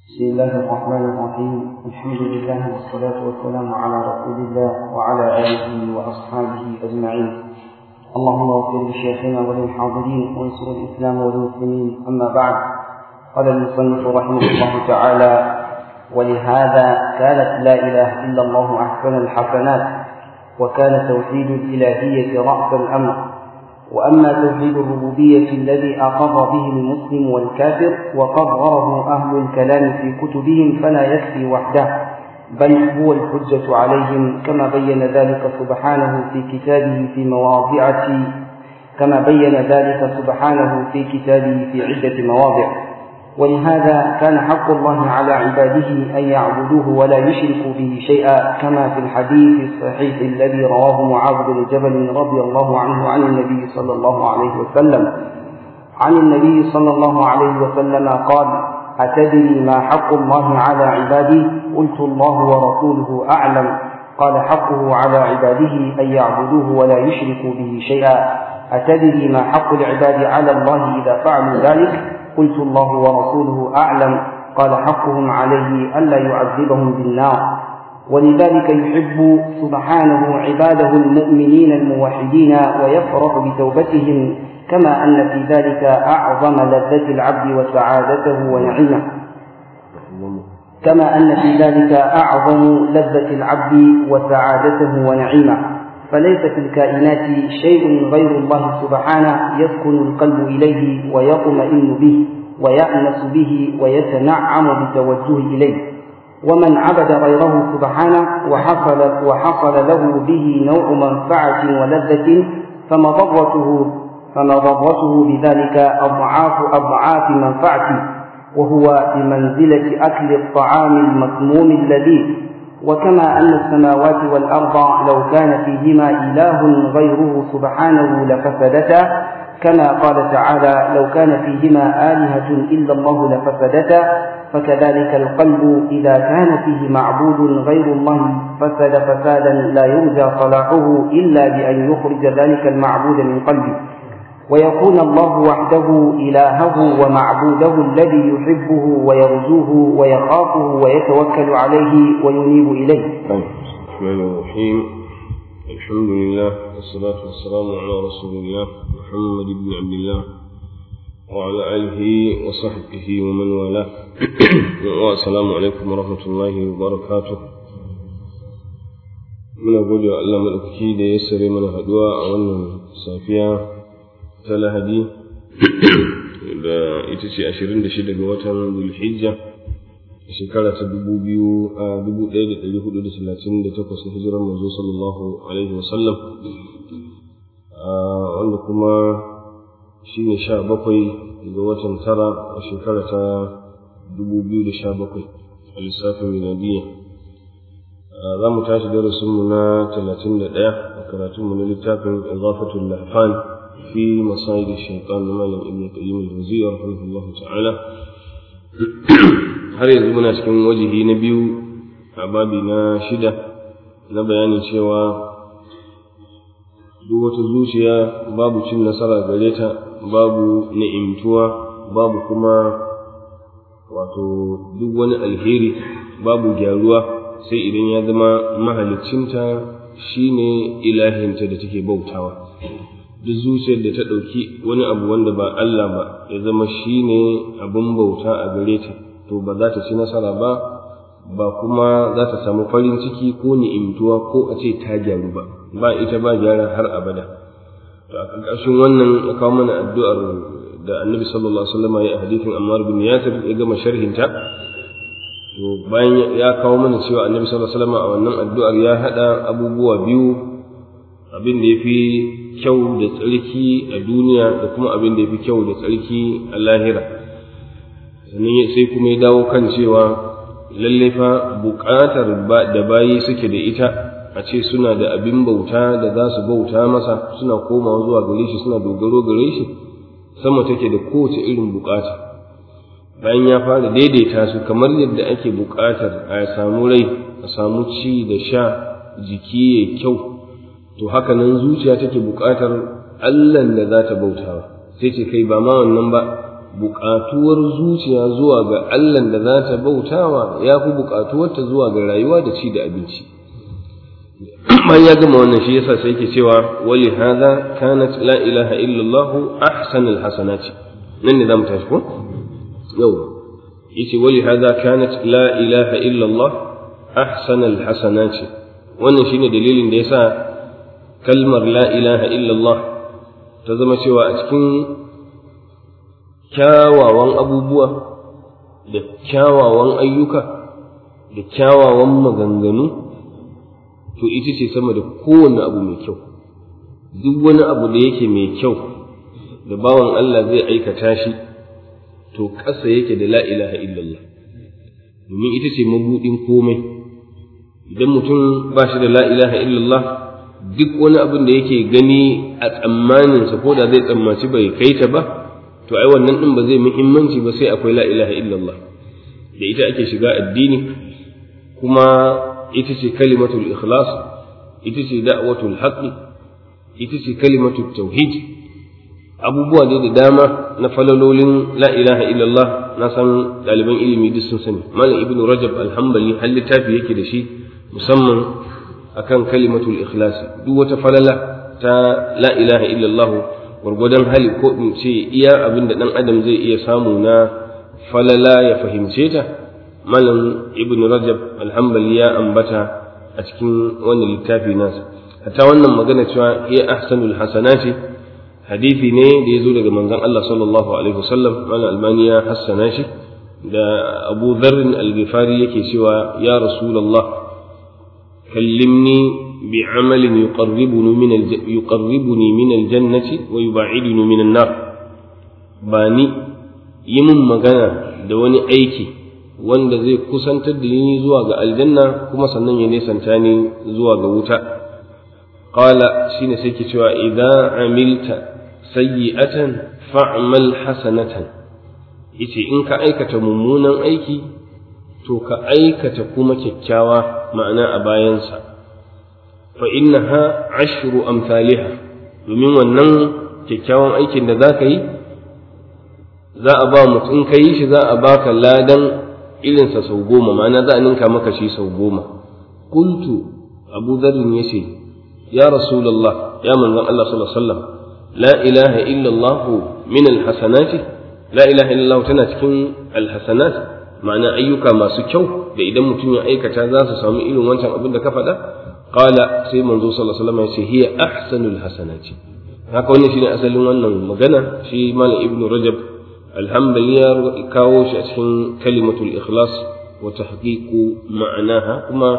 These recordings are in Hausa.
بسم الله الرحمن الرحيم الحمد لله والصلاة والسلام على رسول الله وعلى آله وأصحابه أجمعين اللهم اغفر لشيخنا وللحاضرين وانصر الإسلام والمسلمين أما بعد قال المصنف رحمه الله تعالى ولهذا كانت لا إله إلا الله أحسن الحسنات وكان توحيد الإلهية رأس الأمر وأما توحيد الربوبية الذي أقر به المسلم والكافر وقرره أهل الكلام في كتبهم فلا يكفي وحده بل هو الحجة عليهم كما بين ذلك سبحانه في كتابه في مواضع كما بين ذلك سبحانه في كتابه في عدة مواضع ولهذا كان حق الله على عباده أن يعبدوه ولا يشركوا به شيئا كما في الحديث الصحيح الذي رواه معاذ بن جبل رضي الله عنه عن النبي صلى الله عليه وسلم عن النبي صلى الله عليه وسلم قال أتدري ما حق الله على عباده قلت الله ورسوله أعلم قال حقه على عباده أن يعبدوه ولا يشركوا به شيئا أتدري ما حق العباد على الله إذا فعلوا ذلك قلت الله ورسوله أعلم قال حقهم عليه ألا يعذبهم بالنار ولذلك يحب سبحانه عباده المؤمنين الموحدين ويفرح بتوبتهم كما أن في ذلك أعظم لذة العبد وسعادته ونعيمه كما أن في ذلك أعظم لذة العبد وسعادته ونعيمه فليس في الكائنات شيء غير الله سبحانه يسكن القلب إليه ويطمئن به ويأنس به ويتنعم بالتوجه إليه ومن عبد غيره سبحانه وحصل, وحصل له به نوع منفعة ولذة فمضرته فمضرته بذلك أضعاف أضعاف منفعته وهو بمنزلة أكل الطعام المسموم اللذيذ وكما أن السماوات والأرض لو كان فيهما إله غيره سبحانه لفسدتا كما قال تعالى لو كان فيهما آلهة إلا الله لفسدتا فكذلك القلب إذا كان فيه معبود غير الله فسد فسادا لا يرجى صلاحه إلا بأن يخرج ذلك المعبود من قلبه ويكون الله وحده إلهه ومعبوده الذي يحبه ويرجوه ويخافه ويتوكل عليه وينيب إليه الرحمن الرحيم الحمد لله والصلاة والسلام على رسول الله محمد بن عبد الله وعلى آله وصحبه ومن والاه والسلام عليكم ورحمة الله وبركاته muna gode wa Allah maɗaukaki da ya sare mana haɗuwa a wannan safiya ta lahadi da ita ce ashirin da shida ga watan zulhijja a shekara ta dubu biyu a dubu ɗaya da ɗari hudu da talatin da takwas na hijirar manzo sallallahu alaihi wasallam wanda kuma shi ne sha bakwai ga watan tara a shekara ta dubu biyu da sha bakwai a lissafin miladiyya za mu tashi darasinmu na talatin da ɗaya a karatunmu na littafin izafatul lahfan في مصائد الشيطان لمالك ابن القيم الجوزية رحمه الله تعالى har yanzu muna cikin wajihi na biyu a babi na shida na bayanin cewa duk wata zuciya babu cin nasara gare ta babu ni'imtuwa babu kuma wato duk wani alheri babu gyaruwa sai idan ya zama mahalicinta shine ilahinta da take bautawa duk zuciyar da ta ɗauki wani abu wanda ba Allah ba ya zama shi ne abin bauta a gare ta to ba za ta ci nasara ba ba kuma za ta samu farin ciki ko ni'imtuwa ko a ce ta gyaru ba ba ita ba gyara har abada to a ƙarƙashin wannan ya kawo mana addu'ar da annabi sallallahu alaihi wasallam ya hadithin Ammar bin Yasir ya gama sharhinta to bayan ya kawo mana cewa annabi sallallahu alaihi wasallam a wannan addu'ar ya hada abubuwa biyu abin da ya fi kyau da tsarki a duniya da kuma abin da ya fi kyau da tsarki a lahira sannan sai kuma ya dawo kan cewa lalle fa buƙatar da bayi suke da ita a ce suna da abin bauta da za su bauta masa suna komawa zuwa gare shi suna dogaro gare shi sama take da kowace irin buƙata bayan ya fara daidaita su kamar yadda ake buƙatar a samu rai a samu ci da sha jiki ya kyau to haka nan zuciya take buƙatar Allahn da za ta bautawa sai ce kai ba ma wannan ba buƙatuwar zuciya zuwa ga Allah da za ta bautawa ya fi buƙatuwarta zuwa ga rayuwa da ci da abinci bayan ya gama wannan shi yasa sai yake cewa wali hadha kanat la ilaha illallah ahsanul hasanati nan ne zamu tashi ko yau yace wali hadha kanat la ilaha illallah ahsanul hasanati wannan shine dalilin da yasa kalmar la ilaha illallah ta zama cewa a cikin kyawawan abubuwa da kyawawan ayyuka da kyawawan maganganu to ita ce sama da kowane abu mai kyau duk wani abu da yake mai kyau da bawan Allah zai aikata shi to ƙasa yake da la ilaha illallah domin ita ce mabuɗin komai idan mutum ba shi da la ilaha illallah duk wani abin da yake gani a tsammaninsa ko da zai tsammaci bai kai ta ba to ai wannan din ba zai muhimmanci ba sai akwai la ilaha illallah da ita ake shiga addini kuma ita ce kalimatul ikhlas ita ce da'watul haqqi ita ce kalimatul tauhid abubuwa ne da dama na falalolin la ilaha illallah na san ɗaliban ilimi duk sun sani malam ibnu rajab alhambali har littafi yake da shi musamman akan kalimatul ikhlas duk wata falala ta la ilaha illallah gwargwadon hali ko in ce iya abin da ɗan adam zai iya samu na falala ya fahimce ta malam ibn rajab alhambali ya ambata a cikin wannan littafi nasa hatta wannan magana cewa iya ahsanul hasanati hadisi ne da ya zo daga manzon Allah sallallahu alaihi wasallam malam albani ya hassana shi da abu dharrin al-ghifari yake cewa ya rasulullah kallimni بعمل يقربني من الج... يقربني من الجنة ويبعدني من النار باني يمن مغانا da wani aiki wanda zai kusantar da ni zuwa ga aljanna kuma sannan ya nesanta ni zuwa ga wuta qala shine sai ke cewa idza amilta sayyi'atan fa'mal hasanatan yace in ka aikata mummunan aiki to ka aikata kuma kyakkyawa ma'ana a bayansa فإنها عشر أمثالها domin wannan kyakkyawan aikin da za ka yi za a ba mutum ka yi shi za a baka ladan irinsa sau goma ma'ana za a ninka maka shi sau goma kultu abu zarin ya ce ya rasulallah ya manzon Allah sallallahu alaihi wasallam la ilaha illallah min alhasanati la ilaha illallah tana cikin alhasanat ma'ana ayyuka masu kyau da idan mutum ya aikata za su samu irin wancan abin da ka faɗa qala sai manzo sallallahu alaihi wasallam ya ce hiya ahsanul hasanati haka wannan shine asalin wannan magana shi malam ibnu rajab alhamdulillah ya kawo shi a cikin kalimatul ikhlas wa tahqiqu ma'anaha kuma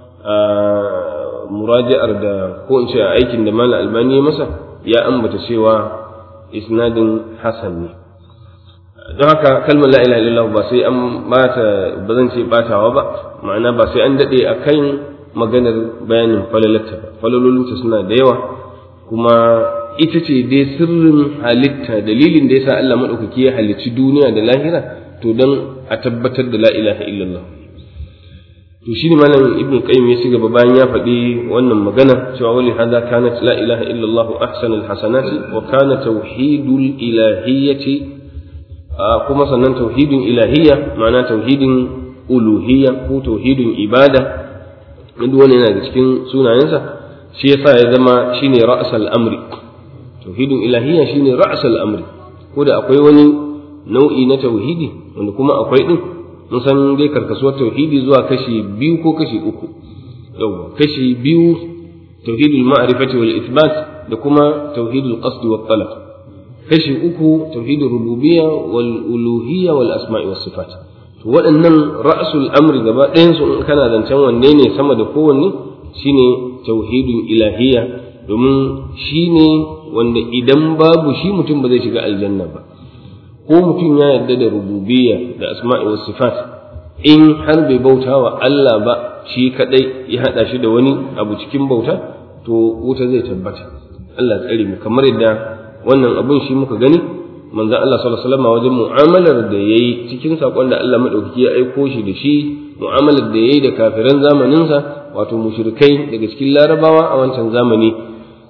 muraji'ar da ko in ce aikin da malam albani ya masa ya ambata cewa isnadin hasan ne don haka kalmar la ilaha illallah ba sai an bata ba zan ce batawa ba ma'ana ba sai an dade akan maganar bayanin falalarta ba falalolinta suna da yawa kuma ita ce dai sirrin halitta dalilin da yasa Allah madaukaki ya halicci duniya da lahira to dan a tabbatar da la ilaha illallah to shine malam ibnu qayyim ya gaba bayan ya faɗi wannan magana cewa wali hada kanat la ilaha illallah ahsanul hasanati wa kana tauhidul ilahiyyati kuma sannan tauhidin ilahiyya ma'ana tauhidin uluhiyya ko tauhidin ibada duk wani yana da cikin sunayensa shi yasa ya zama shine ra'sal amri tauhidin ilahiyya shine ra'sal amri ko da akwai wani nau'i na tauhidi wanda kuma akwai din mun san dai karkasuwar tauhidi zuwa kashi biyu ko kashi uku yau kashi biyu tauhidul ma'rifati wal ithbat da kuma tauhidul qasd wat talab kashi uku tauhidul rububiyya wal uluhiyya wal asma'i was sifat to waɗannan ra'sul amri gaba ɗayan su in kana zancen wanne ne sama da kowanne shine tauhidul ilahiyya domin shine wanda idan babu shi mutum ba zai shiga aljanna ba ko mutum ya yarda da rububiyya da asma'i was sifat in har bai bauta wa Allah ba shi kadai ya hada shi da wani abu cikin bauta to wuta zai tabbata Allah tsare mu kamar yadda wannan abun shi muka gani manzon Allah sallallahu alaihi wasallam wajen mu'amalar da yayi cikin sakon da Allah madaukaki ya aiko shi da shi mu'amalar da yayi da kafiran zamanin sa wato mushrikai daga cikin larabawa a wancan zamani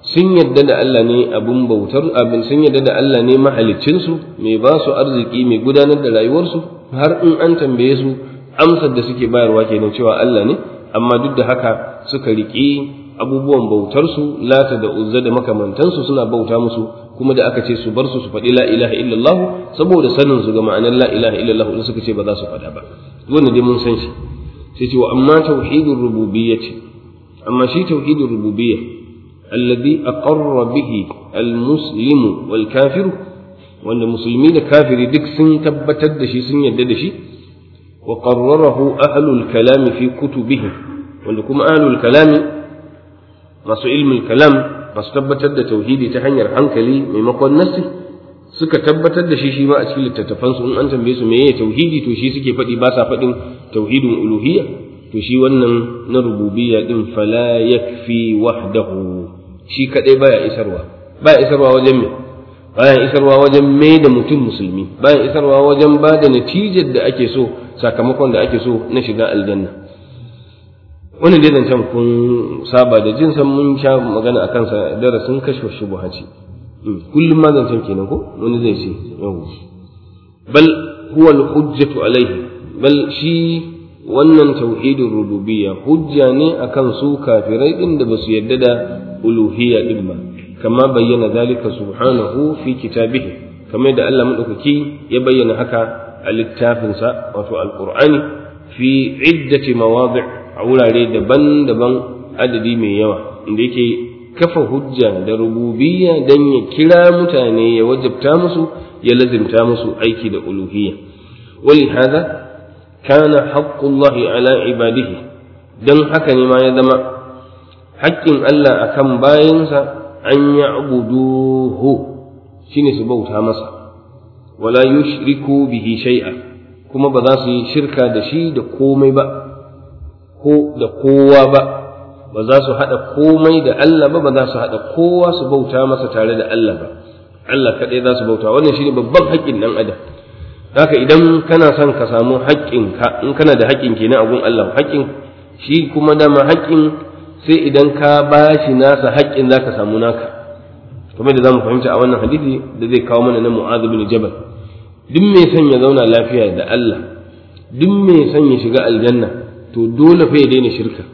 sun yadda da Allah ne abun bautar abin sun yadda da Allah ne mahaliccinsu mai ba su arziki mai gudanar da rayuwarsu har in an tambaye su amsar da suke bayarwa kenan cewa Allah ne amma duk da haka suka riƙi abubuwan bautarsu lata da uzza da makamantansu suna bauta musu kuma da aka ce su bar su su faɗi la ilaha illallah saboda sanin su ga ma'anar la ilaha illallah da suka ce ba za su faɗa ba wannan dai mun san shi sai ce wa amma tauhidur rububiyyati amma shi tauhidur rububiyya alladhi aqarra bihi almuslimu wal kafiru wanda musulmi da kafiri duk sun tabbatar da shi sun yarda da shi wa qarrarahu ahlul kalami fi kutubihim wanda kuma ahlul kalami masu ilmul kalam masu tabbatar da tauhidi ta hanyar hankali maimakon nassi suka tabbatar da shi shi ma a cikin littattafansu in an tambaye su meye tauhidi to shi suke faɗi ba sa faɗin tauhidin uluhiyya to shi wannan na rububiyya din fala yakfi wahdahu shi kadai baya isarwa baya isarwa wajen me bayan isarwa wajen mai da mutum musulmi bayan isarwa wajen ba da natijar da ake so sakamakon da ake so na shiga aljanna wannan dai zancen kun saba da jin san mun sha magana a kansa darasin kashfa shubuhaci kullum ma zancen kenan ko wani zai ce yau bal huwa al-hujjatu alaihi bal shi wannan tauhidin rububiyya hujja ne akan su kafirai din da basu yadda da uluhiyya din ba kama bayyana zalika subhanahu fi kitabihi kamar da Allah madaukaki ya bayyana haka a littafinsa wato alqur'ani fi iddati mawadi' a wurare daban-daban adadi mai yawa inda yake kafa hujja da rububiyya dan ya kira mutane ya wajabta musu ya lazimta musu aiki da uluhiyya wali hada kana haqqullahi ala ibadihi dan haka ne ma ya zama haƙƙin Allah akan bayansa an ya'buduhu shine su bauta masa wala yushriku bihi shay'a kuma ba za su yi shirka da shi da komai ba ko da kowa ba ba za su haɗa komai da Allah ba ba za su haɗa kowa su bauta masa tare da Allah ba Allah kaɗai za su bauta wannan shine babban haƙƙin ɗan adam haka idan kana son ka samu haƙƙinka in kana da haƙƙin kenan a gun Allah haƙƙin shi kuma dama haƙƙin sai idan ka ba shi nasa haƙƙin za ka samu naka kamar da za mu fahimta a wannan hadisi da zai kawo mana na mu'adh bin jabal duk mai son ya zauna lafiya da Allah duk mai son ya shiga aljanna to dole fa ya daina shirka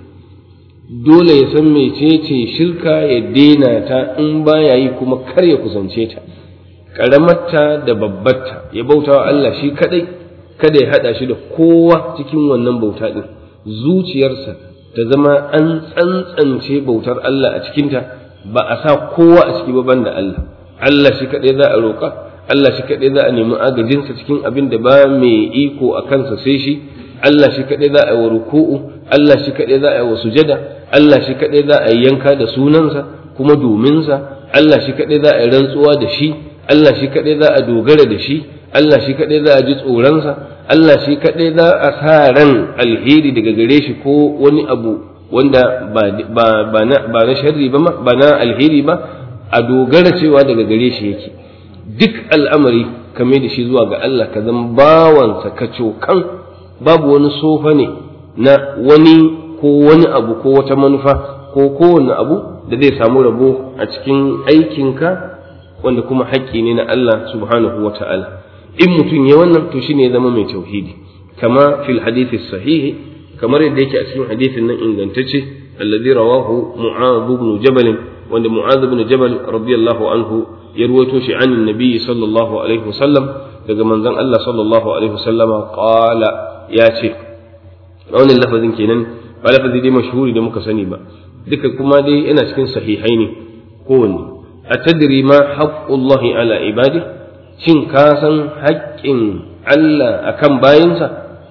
dole ya san mecece shirka ya daina ta in baya yi kuma kar ya kusance ta karamarta da babbarta ya bauta wa Allah shi kadai kada ya hada shi da kowa cikin wannan bauta din zuciyarsa ta zama an tsantsance bautar Allah a cikinta ba a sa kowa a ciki ba banda Allah Allah shi kadai za a roƙa Allah shi kadai za a nemi agajinsa cikin abin da ba mai iko a kansa sai shi Allah shi kaɗai za a yi wa ruku'u, Allah shi kaɗai za a yi wa sujada, Allah shi kaɗai za a yi yanka da sunansa kuma dominsa, Allah shi kaɗai za a yi rantsuwa da shi, Allah shi kaɗai za a dogara da shi, Allah shi kaɗai za a ji tsoronsa, Allah shi kaɗai za a sa ran alheri daga gare shi ko wani abu wanda ba na sharri ba ba na alheri ba a dogara cewa daga gare shi yake. Duk al'amari kame da shi zuwa ga Allah ka zama bawansa ka cokan babu wani sofa ne na wani ko wani abu ko wata manufa ko kowane abu da zai samu rabo a cikin aikinka wanda kuma haƙƙi ne na Allah subhanahu wa ta'ala in mutum ya wannan to shine ya zama mai tauhidi kama fil hadithi sahihi kamar yadda yake a cikin hadithin nan ingantacce alladhi rawahu mu'adh ibn jabal wanda mu'adh ibn jabal radiyallahu anhu ya ruwato shi an nabi sallallahu alaihi wasallam daga manzon Allah sallallahu alaihi wasallama qala ya ce wannan lafazin kenan ba lafazi dai mashhuri da muka sani ba duka kuma dai yana cikin sahihai ne kowanne a tadri ma haqqullahi ala ibadi shin ka san haƙƙin Allah akan bayinsa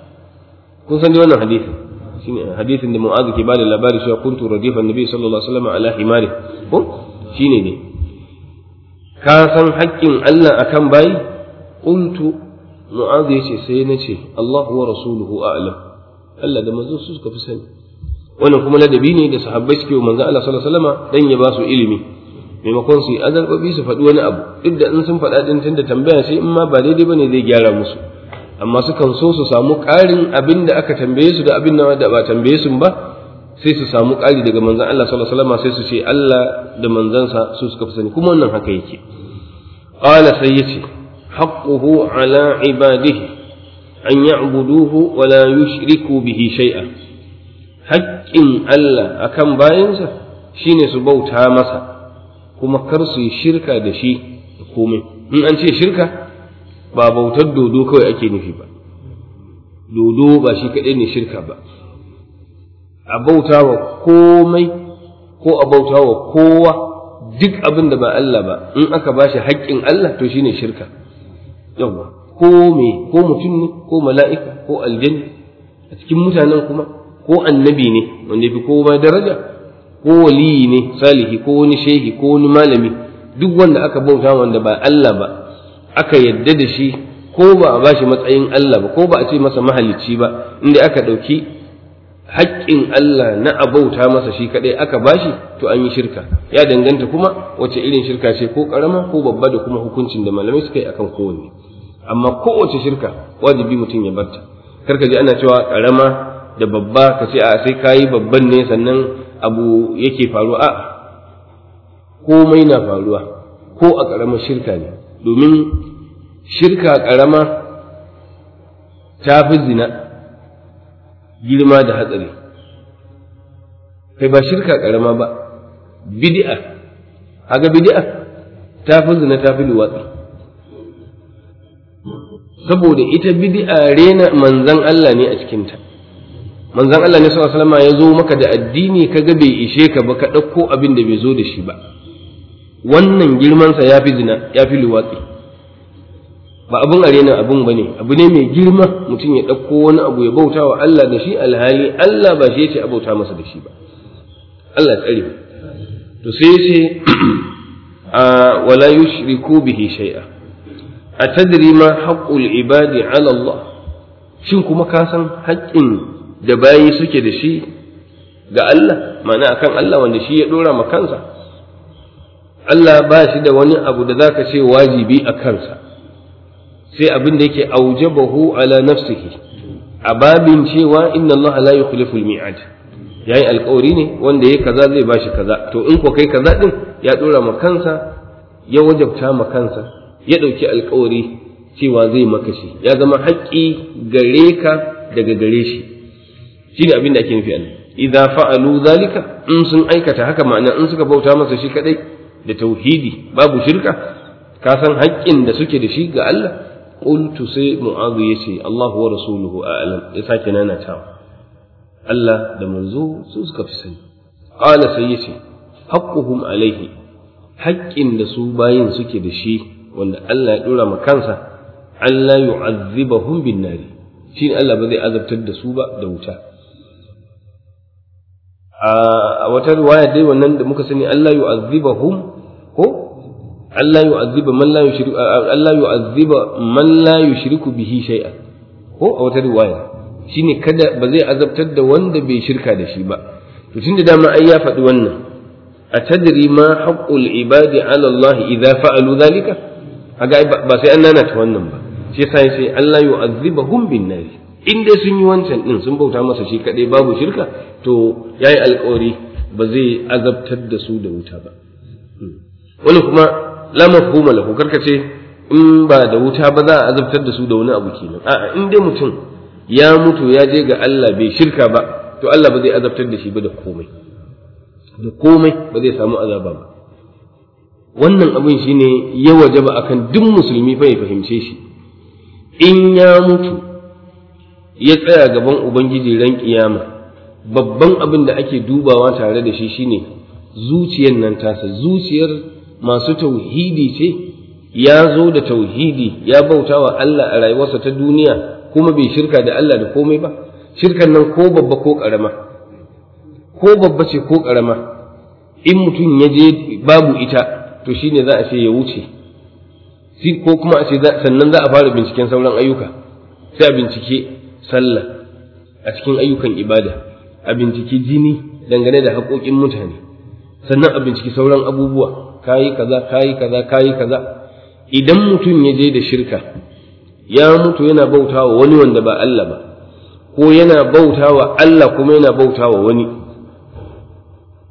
kun san dai wannan hadisin shine hadisin da Mu'adh ke bada labari cewa kuntu radifan nabi sallallahu alaihi wasallam ala himari ko shine ne ka san haƙƙin Allah akan bayi qultu mu'adh yace sai na ce Allahu wa rasuluhu a'lam Allah da manzo su suka fi sani wannan kuma ladabi ne da sahabbai suke wa manzo Allah sallallahu alaihi wasallam dan ya ba su ilimi maimakon su yi azarbabi su faɗi wani abu duk da in sun faɗa din tunda tambaya sai in ma ba daidai bane zai gyara musu amma sukan so su samu ƙarin abin da aka tambaye su da abin da ba tambaye su ba sai su samu ƙari daga manzon Allah sallallahu alaihi wasallam sai su ce Allah da manzansa su suka fi sani kuma wannan haka yake qala sai yace haqquhu ala ibadihi an ya'buduhu wa la yushriku bihi shay'a haƙƙin Allah akan bayansa shine su bauta masa kuma kar su yi shirka da shi da komai in an ce shirka ba bautar dodo kawai ake nufi ba dodo ba shi kaɗai ne shirka ba a bauta wa komai ko a bauta wa kowa duk abin da ba Allah ba in aka ba shi haƙƙin Allah to shine shirka yawa ko me ko mutum ne ko mala'ika ko aljanni a cikin mutanen kuma ko annabi ne wanda fi kowa daraja ko waliyi ne salihi ko wani shehi ko wani malami duk wanda aka bauta wanda ba Allah ba aka yadda da shi ko ba a bashi matsayin Allah ba ko ba a ce masa mahalicci ba inda aka ɗauki haƙƙin Allah na abauta masa shi kaɗai aka bashi to an yi shirka ya danganta kuma wace irin shirka ce ko ƙarama ko babba da kuma hukuncin da malamai suka yi akan kowanne amma kowace shirka wajibi mutum ya barta karka ji ana cewa ƙarama da babba ka ce a sai kayi babban ne sannan abu yake faruwa a komai na faruwa ko a ƙaramar shirka ne domin shirka ƙarama ta fi zina girma da hatsari kai ba shirka ƙarama ba bid'a haga bid'a ta fi zina ta fi luwatsi saboda ita bid'a rena manzan Allah ne a cikinta manzan Allah ne sallallahu alaihi ya zo maka da addini kaga bai ishe ka ba ka ɗauko abin da bai zo da shi ba wannan girmansa ya fi zina ya fi luwatsi ba abin arena abin ba ne abu ne mai girma mutum ya ɗauko wani abu ya bauta wa Allah da shi alhali Allah ba shi ce a bauta masa da shi ba Allah tsare to sai ce a wala yushriku bihi shay'a atadri ma haqqul ibadi ala Allah shin kuma ka san haƙƙin da bayi suke da shi ga Allah ma'ana akan Allah wanda shi ya dora ma kansa Allah ba shi da wani abu da zaka ce wajibi a kansa sai abin da yake aujabahu ala nafsihi a babin cewa inna Allah la yukhlifu al-mi'ad yayi alƙawari ne wanda yayi kaza zai bashi kaza to in ko kai kaza din ya dora ma kansa ya wajabta ma kansa ya dauki alƙawari cewa zai maka shi ya zama haƙƙi gare ka daga gare shi shine abin da ake nufi anan idza fa'alu zalika in sun aikata haka ma'ana in suka bauta masa shi kadai da tauhidi babu shirka ka san haƙƙin da suke da shi ga Allah qultu sai mu'adhu yace Allah wa rasuluhu a'lam ya sake nana ta Allah da manzo su suka fi sani qala sai yace haqquhum alaihi haƙƙin da su bayin suke da shi wanda Allah ya dora ma kansa Allah yu'azzibahum bin nari shi Allah ba zai azabtar da su ba da wuta a wata riwaya dai wannan da muka sani Allah yu'azzibahum ko Allah yu'azziba man la yushriku Allah yu'azziba man la yushriku bihi shay'an ko a wata riwaya shine kada ba zai azabtar da wanda bai shirka da shi ba to tunda dama ai ya faɗi wannan atadri ma haqqul ibadi ala Allah idza fa'alu dhalika kaga ba sai an nana ta wannan ba shi yasa yace Allah yu'azzibahum bin nari in dai sun yi wancan din sun bauta masa shi kadai babu shirka to yayi alƙawari ba zai azabtar da su da wuta ba wani kuma la mafhuma lahu karkace in ba da wuta ba za a azabtar da su da wani abu kenan a'a in dai mutum ya mutu ya je ga Allah bai shirka ba to Allah ba zai azabtar da shi ba da komai da komai ba zai samu azaba ba wannan abin shine ya wajaba akan duk musulmi fa ya fahimce shi in ya mutu ya tsaya gaban ubangiji ran kiyama babban abin da ake dubawa tare da shi shine zuciyar nan tasa zuciyar masu tauhidi ce ya zo da tauhidi ya bauta wa Allah a rayuwarsa ta duniya kuma bai shirka da Allah da komai ba shirkan nan ko babba ko ƙarama ko babba ce ko ƙarama in mutum ya je babu ita to shine za a ce ya wuce ko kuma a ce sannan za a fara binciken sauran ayyuka sai a bincike sallah a cikin ayyukan ibada a binciki jini dangane da haƙoƙin mutane sannan a binciki sauran abubuwa kayi kaza kayi kaza kayi kaza idan mutum ya je da shirka ya mutu yana bautawa wani wanda ba Allah ba ko yana bautawa Allah kuma yana bautawa wani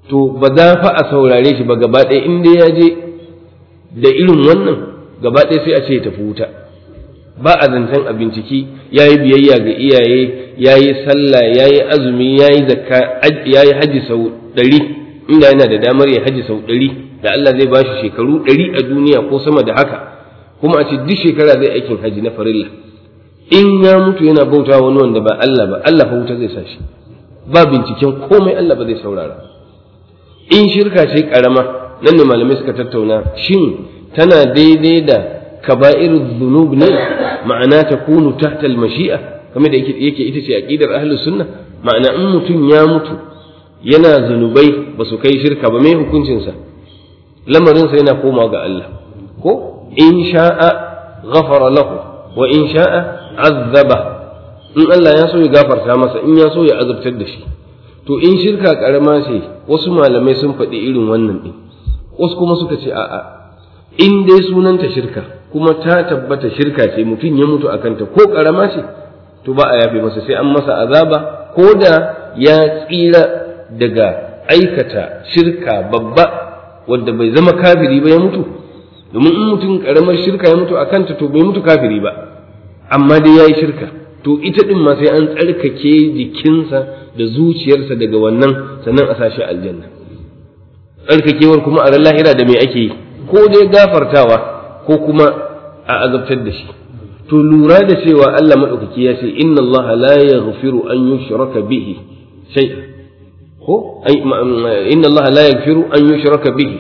to ba za fa a saurare shi ba gaba ɗaya in dai ya je da irin wannan gaba ɗaya sai a ce ya tafi wuta ba a zancen a binciki ya yi biyayya ga iyaye ya yi sallah ya yi azumi ya yi zakka ya yi haji sau ɗari inda yana da damar ya haji sau ɗari da Allah zai ba shi shekaru ɗari a duniya ko sama da haka kuma a ce duk shekara zai aikin haji na farilla in ya mutu yana bauta wani wanda ba Allah ba Allah fa wuta zai sa shi ba binciken komai Allah ba zai saurara in shirka ce karama nan ne malamai suka tattauna shin tana daidai da kaba'irul dhunub ne ma'ana ta kunu tahta al-mashi'a kamar da yake ita ce aqidar ahlus sunna ma'ana in mutum ya mutu yana zunubai ba su kai shirka ba mai hukuncin sa lamarin sa yana koma ga Allah ko in sha'a ghafara lahu wa in sha'a azzaba in Allah ya so ya gafarta masa in ya so ya azabtar da shi to in shirka karama ce wasu malamai sun faɗi irin wannan ɗin wasu kuma suka ce a'a in dai sunanta shirka kuma ta tabbata shirka ce mutum ya mutu a kanta ko karama ce to ba a yafe masa sai an masa azaba ko da ya tsira daga aikata shirka babba wanda bai zama kafiri ba ya mutu domin in mutum karamar shirka ya mutu a kanta to bai mutu kafiri ba amma dai ya yi shirka to ita ɗin ma sai an tsarkake jikinsa da zuciyarsa daga wannan sannan a sashi aljanna tsarkakewar kuma a ran lahira da me ake yi ko dai gafartawa ko kuma a azabtar da shi to lura da cewa Allah madaukaki ya ce inna Allah la yaghfiru an yushraka bihi shay ko inna Allah la yaghfiru an yushraka bihi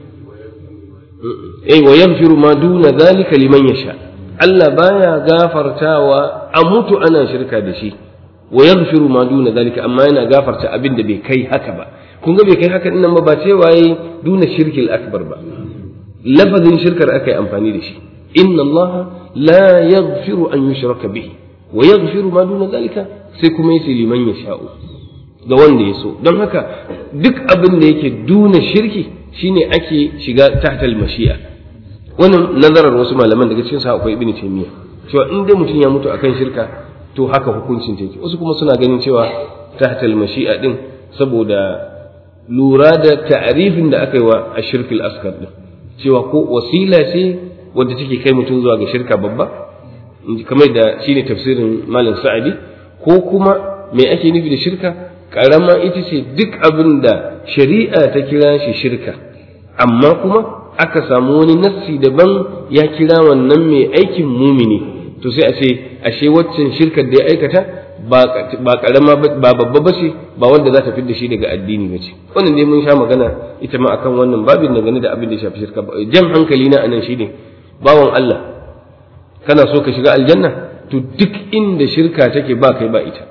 eh wa yaghfiru ma duna dhalika liman yasha Allah baya gafartawa a mutu ana shirka da shi wa yaghfiru ma duna zalika amma yana gafarta abin da bai kai haka ba kun ga bai kai haka nan ba ba cewa yi duna shirkil akbar ba lafazin shirkar aka yi amfani da shi inna Allah la yaghfiru an yushraka bihi wa yaghfiru ma duna zalika sai kuma yace liman yasha'u ga wanda ya so don haka duk abin da yake duna shirki shine ake shiga tahtal mashi'a wannan nazarar wasu malaman daga cikin sa akwai ibnu taymiya cewa in dai mutum ya mutu akan shirka to haka hukuncin take wasu kuma suna ganin cewa tahtal mashi'a din saboda lura da ta'arifin da aka yi wa ashirkul askar din cewa ko wasila ce wadda take kai mutum zuwa ga shirka babba kamar da shine tafsirin malam sa'adi ko kuma me ake nufi da shirka karama ita ce duk abin da shari'a ta kira shi shirka amma kuma aka samu wani nassi daban ya kira wannan mai aikin mumini to sai a ce ashe waccan shirkar da ya aikata ba karama ba babba ba ce ba wanda za ta fi da shi daga addini ba ce wannan dai mun sha magana ita ma akan wannan babin dangane da abin da ya shafi shirka jan hankali na anan shine bawan Allah kana so ka shiga aljanna to duk inda shirka take ba kai ba ita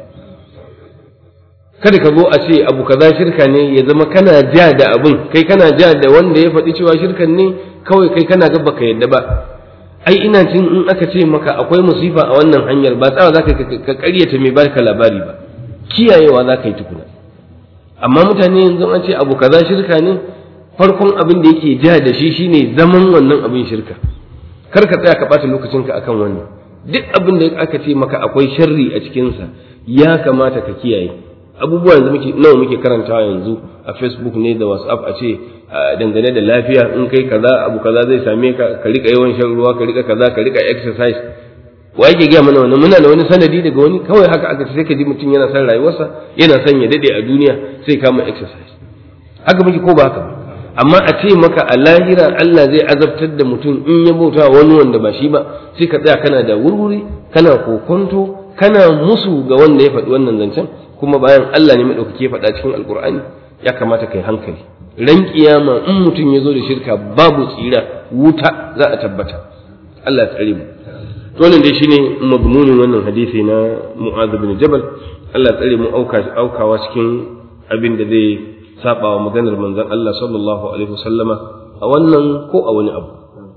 kada ka zo a ce abu kaza shirka ne ya zama kana ja da abun kai kana ja da wanda ya faɗi cewa shirkan ne kawai kai kana ga baka yadda ba ai ina jin in aka ce maka akwai musifa a wannan hanyar ba tsawa za ka karyata mai baka labari ba kiyayewa za ka yi tukuna amma mutane yanzu an ce abu kaza shirka ne farkon abin da yake ja da shi shine zaman wannan abin shirka kar ka tsaya ka ɓata lokacinka akan wannan duk abin da aka ce maka akwai sharri a cikinsa ya kamata ka kiyaye abubuwa yanzu muke nawa muke karantawa yanzu a facebook ne da whatsapp a ce dangane da lafiya in kai kaza abu kaza zai same ka ka rika yawan shan ruwa ka rika kaza ka rika exercise wa yake gaya mana wannan muna da wani sanadi daga wani kawai haka aka ce sai ka ji mutum yana son rayuwarsa yana son ya dade a duniya sai kama exercise haka muke ko ba haka ba amma a ce maka a lahira Allah zai azabtar da mutum in ya bauta wani wanda ba shi ba sai ka tsaya kana da wurwuri kana kokonto kana musu ga wanda ya faɗi wannan zancen kuma bayan Allah ne maɗaukaki ya faɗa cikin alkur'ani ya kamata kai hankali ran kiyama in mutum ya zo da shirka babu tsira wuta za a tabbata Allah ya tsare mu wannan dai shine madmunin wannan hadisi na Mu'adh bin Jabal Allah ya tsare mu aukawa cikin abin da zai saba wa maganar manzon Allah sallallahu alaihi wasallama a wannan ko a wani abu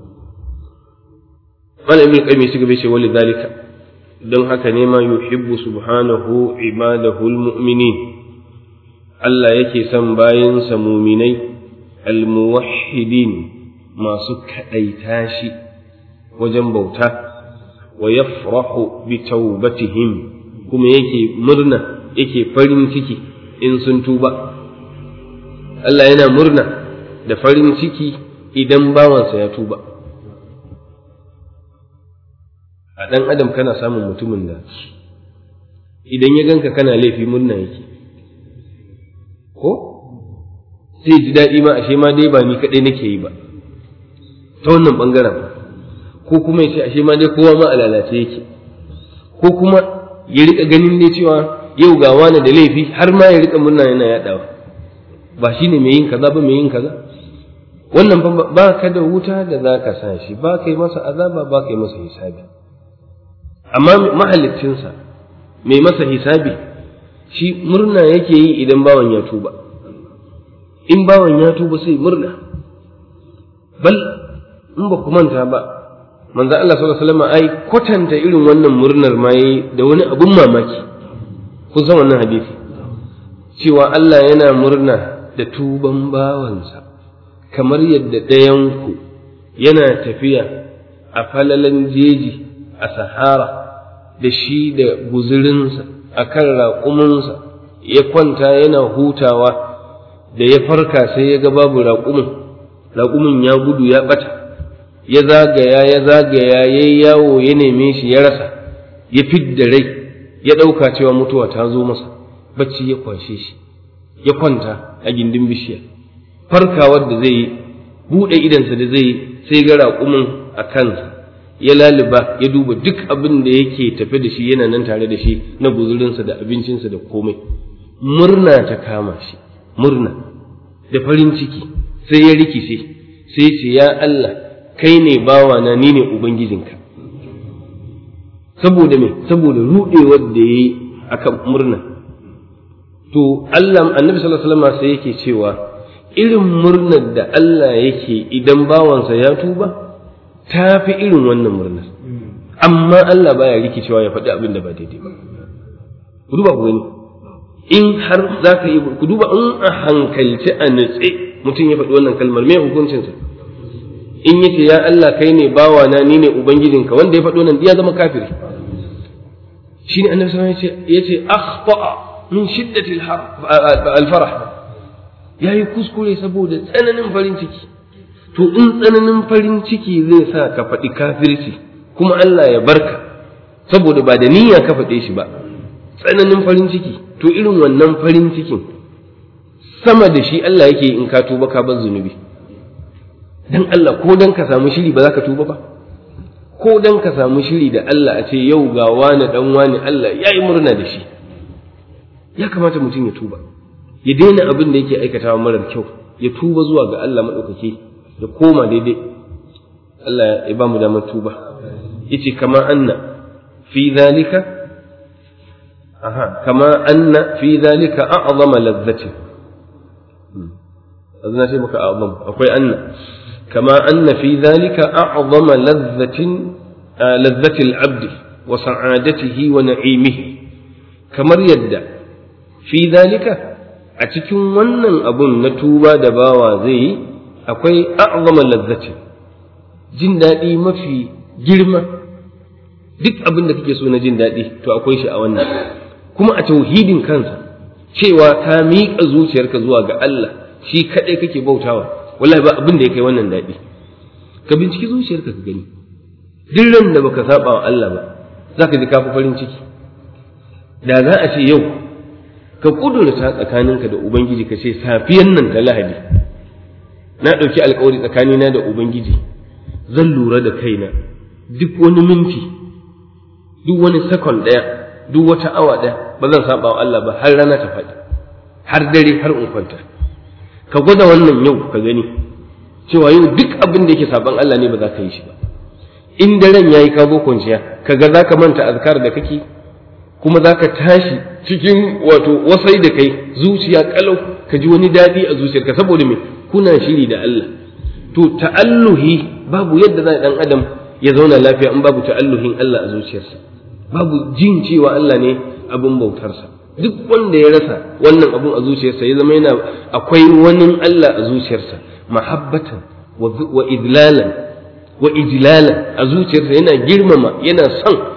Malam Ibn Qayyim shi gaba ce wali dalika don haka ne ma yuhibbu subhanahu ibadahu almu'minin Allah yake son bayansa muminai almuwahhidin masu kadaita shi wajen bauta wa yafrahu bi taubatihim kuma yake murna yake farin ciki in sun tuba Allah yana murna da farin ciki idan bawansa ya tuba a ɗan adam kana samun mutumin da idan ya ganka kana laifi murna yake ko sai ji daɗi ma ashe ma dai ba ni kaɗai nake yi ba ta wannan ɓangaren ko kuma ya ce ashe ma dai kowa ma a lalace yake ko kuma ya riƙa ganin dai cewa yau ga wani da laifi har ma ya riƙa murna yana yaɗawa ba shi ne mai yin kaza ba mai yin kaza wannan ba ka da wuta da za ka sa shi ba ka yi masa azaba ba ka yi masa hisabi amma mahalicinsa mai masa hisabi shi murna yake yi idan bawan ya tuba in bawan ya tuba sai murna bal in ba ku manta ba manzo Allah sallallahu alaihi wasallam ai kwatanta irin wannan murnar ma yayi da wani abun mamaki kun san wannan hadisi cewa Allah yana murna da tuban bawansa kamar yadda ɗayanku yana tafiya a falalan jeji a sahara da shi da guzurinsa a kan raƙuminsa ya kwanta yana hutawa da ya farka sai ya ga babu raƙumin raƙumin ya gudu ya ɓata ya zagaya ya zagaya ya yi yawo ya neme shi ya rasa ya fidda rai ya ɗauka cewa mutuwa ta zo masa bacci ya kwashe shi ya kwanta a gindin bishiya farkawar da zai yi buɗe idansa da zai yi sai ga raƙumin a kansa ya laliba ya duba duk abin da yake tafe da shi yana nan tare da shi na guzurinsa da abincinsa da komai murna ta kama shi murna da farin ciki sai ya rikice sai ce ya Allah kai ne bawana ni ne ubangijinka saboda me saboda rudewar da yayi akan murna to Allah annabi sallallahu alaihi wasallam sai yake cewa irin murnar da Allah yake idan bawansa ya tuba ta fi irin wannan murnar amma Allah baya rikicewa ya faɗi abin da ba daidai ba ku duba ku gani in har za ka yi ku duba in a hankalci a nutse mutum ya faɗi wannan kalmar me hukuncinsa in yace ya Allah kai ne bawana ni ne ubangijinka wanda ya faɗi wannan ya zama kafiri shine annabi sallallahu alaihi wasallam yace akhta'a min shiddati al-farah yayi kuskure saboda tsananin farin ciki to in tsananin farin ciki zai sa ka faɗi kafirci kuma Allah ya barka saboda ba da niyya ka faɗe shi ba tsananin farin ciki to irin wannan farin cikin sama da shi Allah yake in ka tuba ka bar zunubi dan Allah ko dan ka samu shiri ba za ka tuba ba ko dan ka samu shiri da Allah a ce yau ga wani dan wani Allah ya yi murna da shi ya kamata mutum ya tuba ya daina abin da yake aikatawa marar kyau ya tuba zuwa ga Allah maɗaukaki ya koma daidai Allah ya ba mu damar tuba yace kama anna fi zalika aha kama anna fi zalika a'zama ladhati azna sai maka a'zam akwai anna kama anna fi zalika a'zama ladhatin ladhati al-'abd wa sa'adatihi wa na'imihi kamar yadda fi zalika a cikin wannan abun na tuba da bawa zai yi akwai a'zama ladhatin jin daɗi mafi girma duk abin da kake so na jin daɗi to akwai shi a wannan kuma a tauhidin kansa cewa ka miƙa zuciyarka zuwa ga Allah shi kaɗai kake bautawa wallahi ba abin da ya kai wannan daɗi ka binciki zuciyarka ka gani duk ran da baka saba wa Allah ba za ka ji ka fi farin ciki da za a ce yau ka kudurta tsakaninka da ubangiji ka ce safiyan nan ta lahadi na ɗauki alkawari tsakanina da ubangiji zan lura da kaina duk wani minti duk wani sakon ɗaya duk wata awa ɗaya ba zan saba wa Allah ba har rana ta faɗi har dare har in kwanta ka gwada wannan yau ka gani cewa yau duk abin da yake saban Allah ne ba za ka yi shi ba in daren yayi ka zo kwanciya ka ga za ka manta azkar da kake kuma za ka tashi cikin wato wasai da kai zuciya kalau ka ji wani daɗi a zuciyarka saboda me kuna shiri da Allah to ta'alluhi babu yadda za dan adam ya zauna lafiya in babu ta'alluhin Allah a zuciyarsa babu jin cewa Allah ne abin bautarsa duk wanda ya rasa wannan abun a zuciyarsa ya zama yana akwai wani Allah a zuciyarsa mahabbatan wa idlalan wa ijlalan a zuciyarsa yana girmama yana son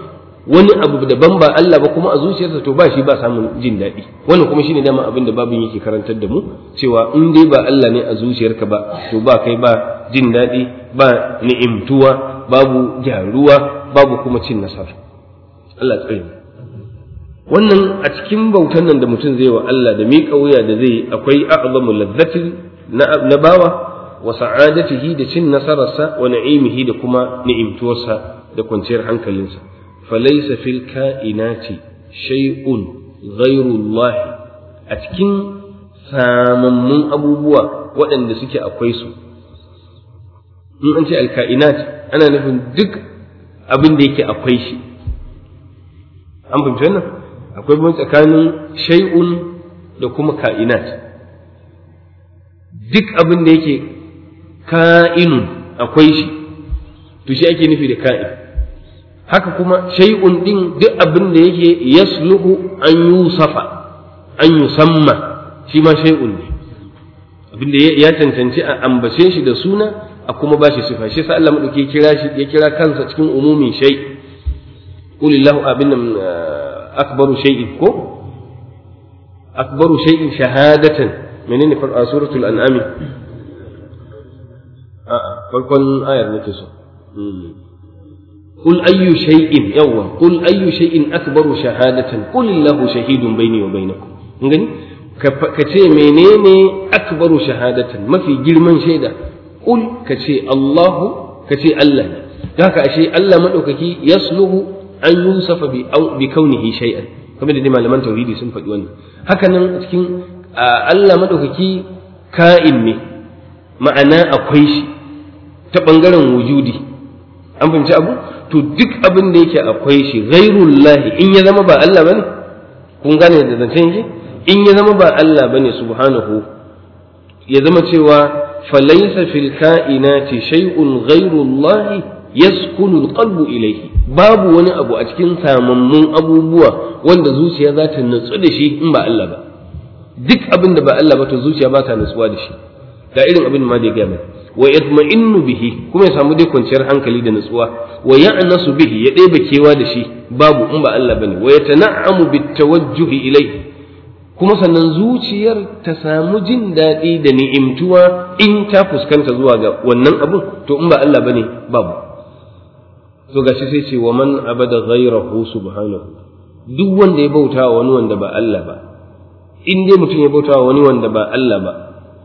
wani abu daban ba Allah ba kuma a zuciyarsa to ba shi ba samun jin daɗi wannan kuma shine dama abin da babin yake karantar da mu cewa in dai ba Allah ne a zuciyarka ba to ba kai ba jin daɗi ba ni'imtuwa babu gyaruwa babu kuma cin nasara Allah tsare mu wannan a cikin bautan nan da mutum zai wa Allah da miƙa wuya da zai akwai a'zamu ladzatin na bawa wa sa'adatihi da cin nasararsa wa na'imihi da kuma ni'imtuwarsa da kwanciyar hankalinsa falaysa fil ka'inati shay'un ghayru Allah a cikin samammun abubuwa waɗanda suke akwai su in an ce alka'inat ana nufin duk abin da yake akwai shi an fahimci wannan akwai bambanci tsakanin shay'un da kuma ka'inat duk abin da yake ka'inun akwai shi to shi ake nufi da ka'in haka kuma shay'un din duk abin da yake yasluhu an yusafa an yusamma shi ma shay'un ne abin da ya cancanci a ambace shi da suna a kuma bashi sifa shi sa Allah madauki kira shi ya kira kansa cikin umumin shay qulillahu abin nan akbaru shay'in ko akbaru shay'in shahadatan menene fa suratul an'am a farkon ayar nake so قل أي شيء يوا قل أي شيء أكبر شهادة قل الله شهيد بيني وبينكم ngani ka ce menene akbaru shahadatan mafi girman shaida qul ka ce Allahu ka ce Allah ne haka ashe Allah madaukaki yasluhu an yusafa bi bi kaunihi shay'an kamar da malaman tauhidi sun faɗi wannan haka nan cikin Allah madaukaki ka'in ne ma'ana akwai shi ta bangaren wujudi an fahimci abu to duk abin da yake akwai shi ghairullahi in ya zama ba Allah bane kun gane da zancen shi in ya zama ba Allah bane subhanahu ya zama cewa falaysa fil kainati shay'un ghairullahi yaskunu alqalbu ilayhi babu wani abu a cikin samammun abubuwa wanda zuciya za ta nutsu da shi in ba Allah ba duk abin da ba Allah ba to zuciya ba ta nutsuwa da shi da irin abin ma da ya gaya wa yatma'innu bihi kuma ya samu dai kwanciyar hankali da nutsuwa wa ya'nasu bihi ya ɗebe kewa da shi babu in ba Allah bane wa yatana'amu bitawajjuhi ilayhi kuma sannan zuciyar ta samu jin daɗi da ni'imtuwa in ta fuskanta zuwa ga wannan abun to in ba Allah bane babu to gashi sai ce wa man abada ghayrahu subhanahu duk wanda ya bauta wa wani wanda ba Allah ba in dai mutum ya bauta wa wani wanda ba Allah ba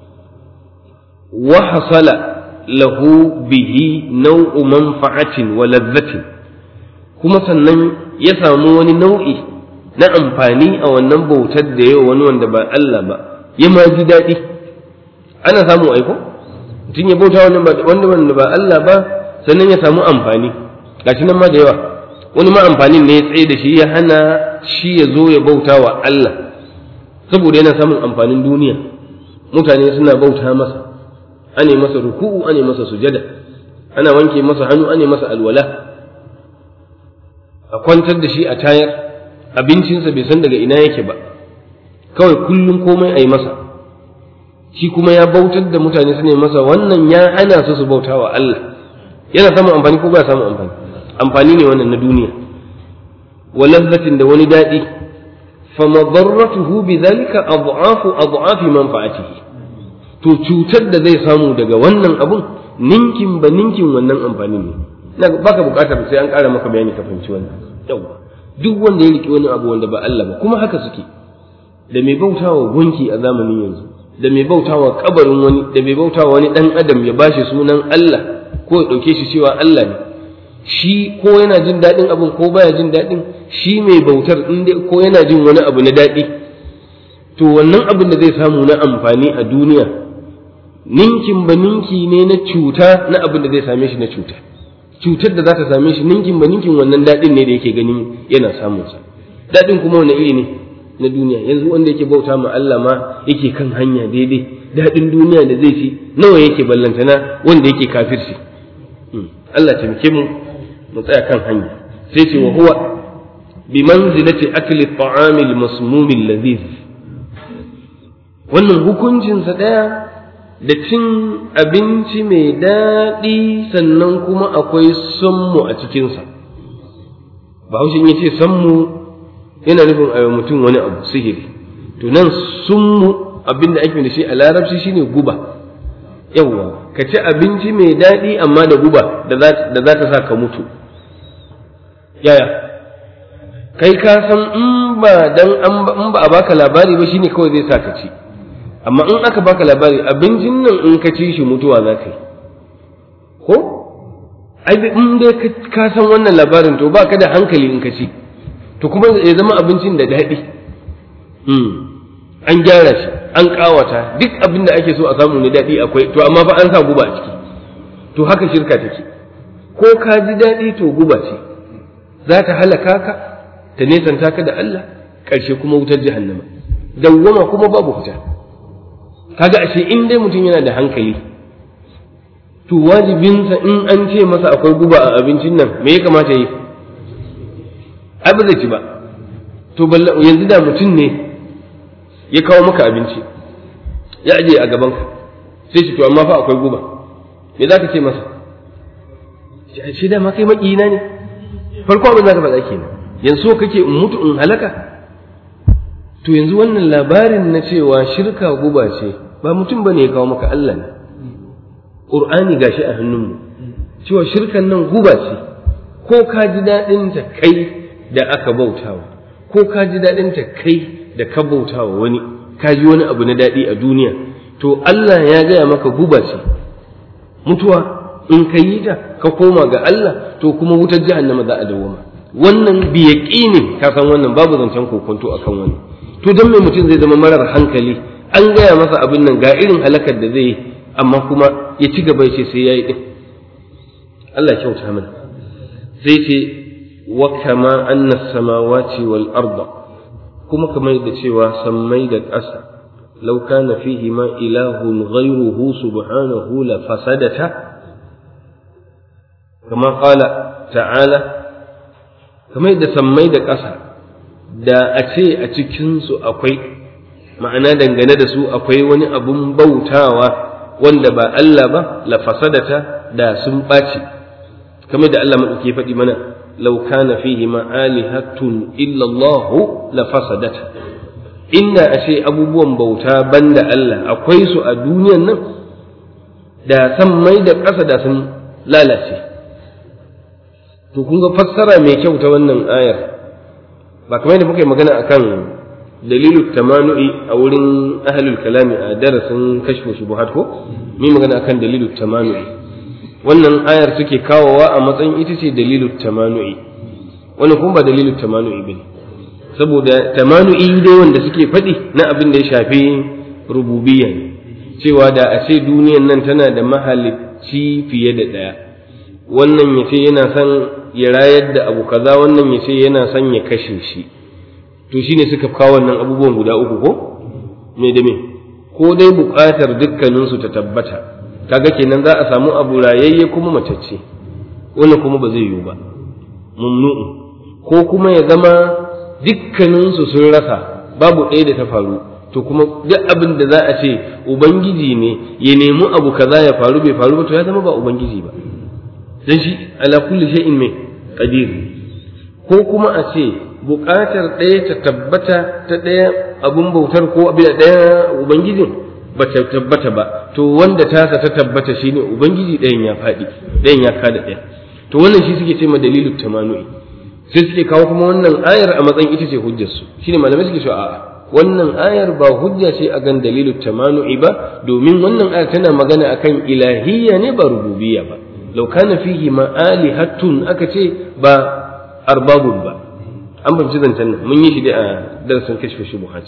wa hasala lahu bihi naw'u manfa'atin wa ladhatin kuma sannan ya samu wani nau'i na amfani a wannan bautar da yawa wani wanda ba Allah ba ya ma ji daɗi ana samu aiko mutum ya bauta wani wanda ba Allah ba sannan ya samu amfani gashi nan ma da yawa wani ma amfanin ne ya tsaye da shi ya hana shi ya zo ya bauta wa Allah saboda yana samun amfanin duniya mutane suna bauta masa ane masa ruku'u ane masa sujada ana wanke masa hannu ane masa alwala a kwantar da shi a tayar abincinsa bai san daga ina yake ba kawai kullum komai a yi masa shi kuma ya bautar da mutane su ne masa wannan ya hana su su bauta wa Allah yana samun amfani ko ba samun amfani amfani ne wannan na duniya wa lazzatin da wani daɗi fa madarratuhu bi dhalika adhafu adhafi manfa'atihi to cutar da zai samu daga wannan abun ninkin ba ninkin wannan amfanin ne na baka bukatar sai an ƙara maka bayani ka fahimci wannan yawa duk wanda ya riki wani abu wanda ba Allah ba kuma haka suke da mai bautawa gunki a zamanin yanzu da mai bautawa kabarin wani da mai bautawa wani dan adam ya bashi sunan Allah ko ya dauke shi cewa Allah ne shi ko yana jin daɗin abin ko baya jin daɗin shi mai bautar in ko yana jin wani abu na daɗi to wannan abin da zai samu na amfani a duniya ninkin ba ninki ne na cuta na abin da zai same shi na cuta cutar da za ta same shi ninkin ba ninkin wannan daɗin ne da yake ganin yana samunsa daɗin kuma wani iri ne na duniya yanzu wanda yake bauta ma Allah ma yake kan hanya daidai daɗin duniya da zai ci nawa yake ballantana wanda yake kafirci Allah taimake mu mu tsaya kan hanya sai ce wa huwa bi manzilati akli at-ta'ami al-masmum al-ladhiz wannan hukuncinsa ɗaya da cin abinci mai daɗi sannan kuma akwai sonmu a cikinsa bahaushe ya ce sammu yana nufin a mutum wani abu sihiri to nan summu abin da ake da shi a larabci shine guba yawwa ka ci abinci mai daɗi amma da guba da za ta sa ka mutu yaya kai ka san in ba dan in ba a baka labari ba shine kawai zai sa ka ci amma in aka baka labari abincin nan in ka ci shi mutuwa za ka yi ko ai in dai ka san wannan labarin to ba ka da hankali in ka ci to kuma ya zama abincin da daɗi an gyara shi an ƙawata duk abin da ake so a samu ne daɗi akwai to amma fa an sa guba a ciki to haka shirka take ko ka ji daɗi to guba ce za ta halaka ka ta nesanta ka da Allah ƙarshe kuma wutar jahannama dawwama kuma babu fita kaga ashe in dai mutum yana da hankali to wajibinsa in an ce masa akwai guba a abincin nan me ya kamata yi ai ba zai ci ba to yanzu da mutum ne ya kawo maka abinci ya aje a gabanka sai shi to amma fa akwai guba me za ka ce masa shi da ma kai maƙina ne farko abin za ka faɗa kenan yanzu kake in mutu in halaka to yanzu wannan labarin na cewa shirka guba ce ba mutum bane ya kawo maka Allah ne Qur'ani gashi a hannunmu cewa shirkan nan guba ce ko ka ji daɗin ta kai da aka bautawa ko ka ji daɗin ta kai da ka bautawa wani ka ji wani abu na daɗi a duniya to Allah ya gaya maka guba ce mutuwa in ka yi ta ka koma ga Allah to kuma wutar jahannama za a dawoma wannan bi yaqini ka san wannan babu zancen kokonto akan wannan to dan me mutum zai zama marar hankali an gaya masa abin nan ga irin halakar da zai yi amma kuma ya ci gaba ya ce sai yayi din Allah ya kyauta mana sai ce wa kama anna samawati wal arda kuma kamar da cewa sammai da ƙasa law kana fihi ma ilahun ghayruhu subhanahu la fasadata kama qala ta'ala kamar da sammai da ƙasa da a ce a cikinsu akwai ma'ana dangane da su akwai wani abun bautawa wanda ba Allah ba la fasadata da sun ɓaci kamar da Allah maɗauki faɗi mana law kana fihi ma alihatun illa Allah la fasadata inda a ce abubuwan bauta banda Allah akwai su a duniyan nan da san mai da ƙasa da sun lalace to kun ga fassara mai kyau ta wannan ayar ba kamar yadda muka yi magana akan dalilu tamanu'i a wurin ahlul kalami a darasin kashfu shubuhat ko mi magana akan dalilu tamanu'i wannan ayar suke kawowa a matsayin ita ce dalilu tamanu'i wannan kuma ba dalilu tamanu'i bane saboda tamanu'i dai wanda suke faɗi na abin da ya shafi rububiyya ne cewa da a ce duniyan nan tana da mahalicci fiye da ɗaya wannan ya ce yana son ya rayar da abu kaza wannan ya ce yana son ya kashe shi to shine suka kawo wannan abubuwan guda uku ko me da me ko dai buƙatar dukkaninsu ta tabbata kaga kenan za a samu abu rayayye kuma matacce wannan kuma ba zai yiwu ba mumnu'u ko kuma ya zama dukkaninsu sun rasa babu ɗaya da ta faru to kuma duk abin da za a ce ubangiji ne ya nemi abu kaza ya faru bai faru ba to ya zama ba ubangiji ba dan shi ala kulli shay'in mai qadir ko kuma a ce buƙatar ɗaya ta tabbata ta ɗaya abun bautar ko abin da ɗaya ubangijin ba ta tabbata ba to wanda tasa ta tabbata shine ubangiji ɗayan ya faɗi ɗayan ya kada ɗaya to wannan shi suke ce ma dalilu tamanu'i sai suke kawo kuma wannan ayar a matsayin ita ce hujjar su shine malamai suke cewa a'a wannan ayar ba hujja ce a gan dalilu tamanu'i ba domin wannan ayar tana magana akan ilahiyya ne ba rububiyya ba law kana fihi ma alihatun aka ce ba arbabun ba an fahimci zancen nan mun yi shi da a darasin kashfe shubuhat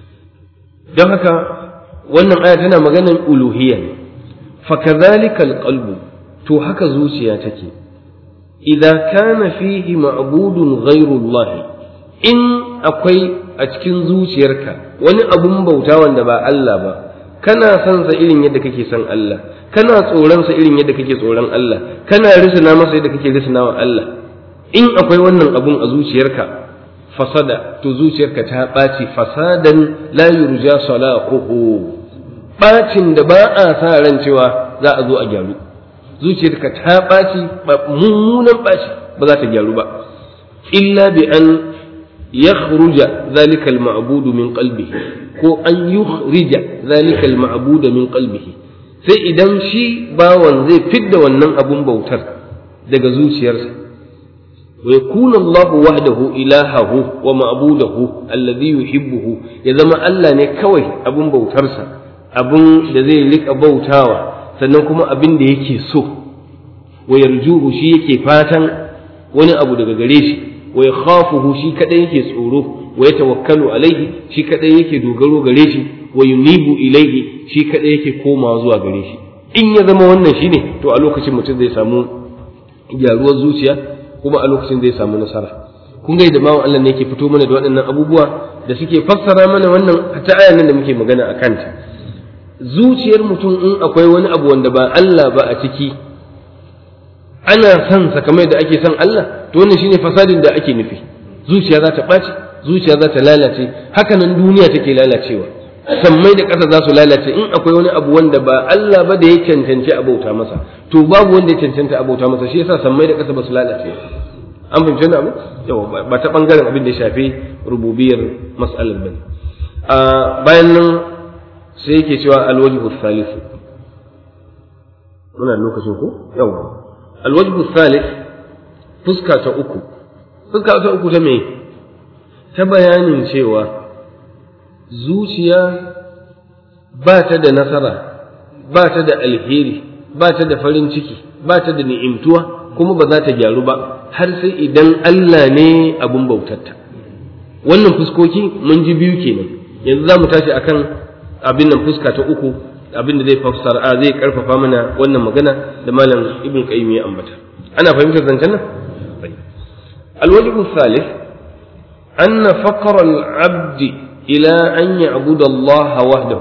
don haka wannan aya tana maganan uluhiyya ne fa kadhalika alqalbu to haka zuciya take idza kana fihi ma'budun ghayru Allah in akwai a cikin zuciyarka wani abun bauta wanda ba Allah ba kana son sa irin yadda kake son Allah kana tsoron sa irin yadda kake tsoron Allah kana risina masa yadda kake risina wa Allah in akwai wannan abun a zuciyarka fasada to zuciyarka ta ɓaci fasadan la yurja salahuhu ɓacin da ba a sa ran cewa za a zo a gyaru zuciyarka ta ɓaci mummunan ɓaci ba za ta gyaru ba illa bi an yakhruja zalika al-ma'budu min qalbihi ko an yukhrija zalika al-ma'budu min qalbihi sai idan shi bawan zai fidda wannan abun bautar daga zuciyarsa wa yakuna Allah wahdahu ilahahu wa ma'budahu alladhi yuhibbuhu ya zama Allah ne kawai abun bautarsa abun da zai rika bautawa sannan kuma abin da yake so wa yarjuhu shi yake fatan wani abu daga gare shi wa yakhafuhu shi kadai yake tsoro wa yatawakkalu alaihi shi kadai yake dogaro gare shi wa yunibu ilaihi shi kadai yake komawa zuwa gare shi in ya zama wannan shine to a lokacin mutum zai samu gyaruwar zuciya kuma a lokacin zai samu nasara kun ga da bawan Allah ne yake fito mana da waɗannan abubuwa da suke fassara mana wannan ta ayan nan da muke magana a kanta zuciyar mutum in akwai wani abu wanda ba Allah ba a ciki ana son sa kamar da ake son Allah to wannan shine fasadin da ake nufi zuciya za ta ɓaci zuciya za ta lalace haka nan duniya take lalacewa sammai da ƙasa za su lalace in akwai wani abu wanda ba Allah ba da ya cancanci abauta masa to babu wanda ya cancanta abauta masa shi yasa sammai da ƙasa ba su lalace an fahimci wani abu yawa ba ta bangaren abin da ya shafi rububiyar mas'alar bane a bayan nan sai yake cewa alwajhu thalith muna lokacin ko yawa alwajhu thalith fuska ta uku fuska ta uku ta me ta bayanin cewa zuciya ba ta da nasara ba ta da alheri ba ta da farin ciki ba ta da ni'imtuwa kuma ba za ta gyaru ba har sai idan Allah ne abun bautarta wannan fuskoki mun ji biyu kenan yanzu za mu tashi akan abin nan fuska ta uku abin da zai fassara a zai karfafa mana wannan magana da malam ibn qayyim ya ambata ana fahimtar zancen nan الوجه الثالث أن فقر العبد إلى أن يعبد الله وحده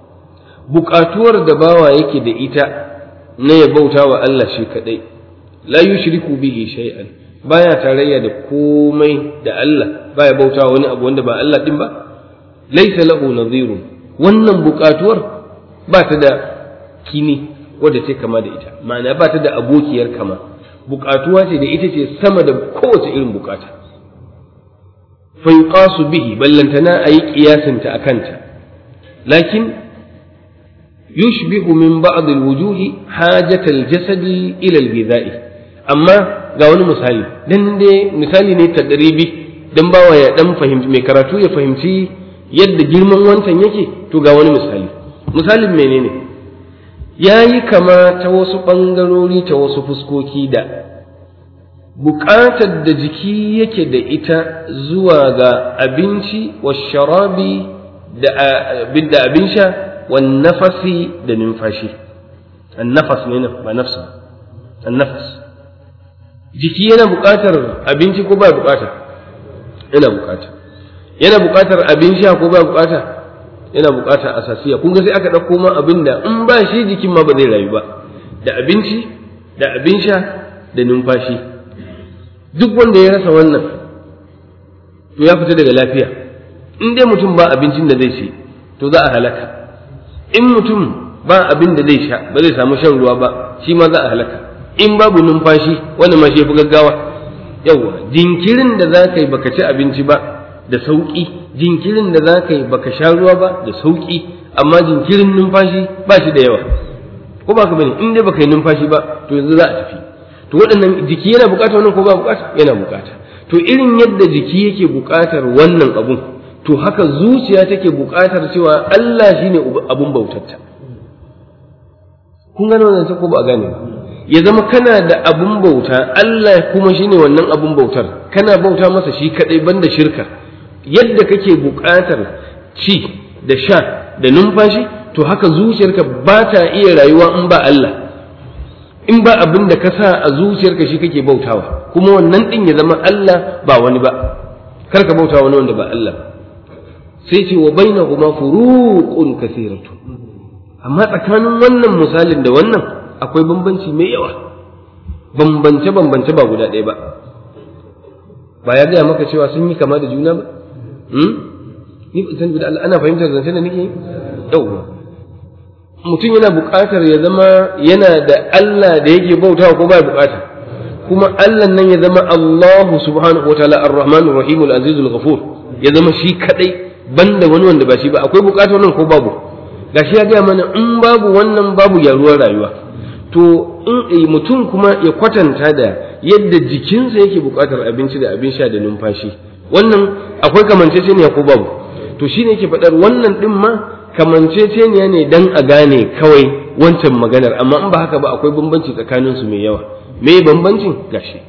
بكاتور دباوا يكي دا إتا نيبوتا وألا شي كدي لا يشرك به شيئا baya tarayya da komai da Allah baya bauta wani abu wanda ba Allah din ba laisa lahu nadhirun wannan bukatuwar ba ta da kini wadda ce kama da ita ma'ana ba ta da abokiyar kama bukatuwa ce da ita ce sama da kowace irin bukata fa yuqasu bihi ballantana ayi qiyasin ta akanta lakin yushbihu min ba'd alwujuhi hajat aljasad ila alghidha'i amma ga wani misali dan dai misali ne tadribi dan bawa ya dan fahimci mai karatu ya fahimci yadda girman wancan yake to ga wani misali misalin menene ya yi kama ta wasu ɓangarori ta wasu fuskoki da buƙatar da jiki yake da ita zuwa ga abinci wa sharabi da abin sha wa nafasi da numfashi annafas ne nan ba nafsa annafas jiki yana buƙatar abinci ko ba buƙata yana buƙata yana buƙatar abin sha ko ba buƙata yana buƙatar asasiya kun ga sai aka ɗauko ma abin da in ba shi jikin ma ba zai rayu ba da abinci da abin sha da numfashi duk wanda ya rasa wannan to ya fita daga lafiya in dai mutum ba abincin da zai ci to za a halaka in mutum ba abin da zai sha ba zai samu shan ruwa ba shi ma za a halaka in babu numfashi wanda ma shi fi gaggawa yawwa jinkirin da za ka yi baka ci abinci ba da sauƙi jinkirin da za ka yi baka sha ruwa ba da sauƙi amma jinkirin numfashi ba shi da yawa ko ba ka bane in dai baka yi numfashi ba to yanzu za a tafi to waɗannan jiki yana buƙatar wannan ko ba buƙata yana buƙata to irin yadda jiki yake buƙatar wannan abun to haka zuciya take buƙatar cewa Allah shine abun bautarta kun gane wannan ko ba a gane ba ya zama kana da abun bauta Allah kuma shine wannan abun bautar kana bauta masa shi kadai banda shirka yadda kake buƙatar ci da sha da numfashi to haka zuciyarka ba ta iya rayuwa in ba Allah in ba abin da ka sa a zuciyarka shi kake bautawa kuma wannan din ya zama Allah ba wani ba kar ka bauta wani wanda ba Allah sai ce wa bainahuma furuqun kathiratu amma tsakanin wannan misalin da wannan akwai bambanci mai yawa bambance bambance ba guda ɗaya ba ba ya gaya maka cewa sun yi kama da juna ba ni san da ana fahimtar zance da nake yauwa mutum yana buƙatar ya zama yana da Allah da yake bautawa ko baya buƙata kuma Allah nan ya zama Allahu subhanahu wataala ar-rahmanur rahim al-azizul ghafur ya zama shi kadai banda wani wanda ba shi ba akwai bukatar nan ko babu gashi ya gaya mana in babu wannan babu gyaruwar rayuwa to in mutum kuma ya kwatanta da yadda jikinsa yake bukatar abinci da abin sha da numfashi wannan akwai kamanceceniya ko babu to shine yake faɗar wannan din ma kamanceceniya ne dan a gane kawai wancan maganar amma in ba haka ba akwai bambanci tsakanin su mai yawa me bambancin gashi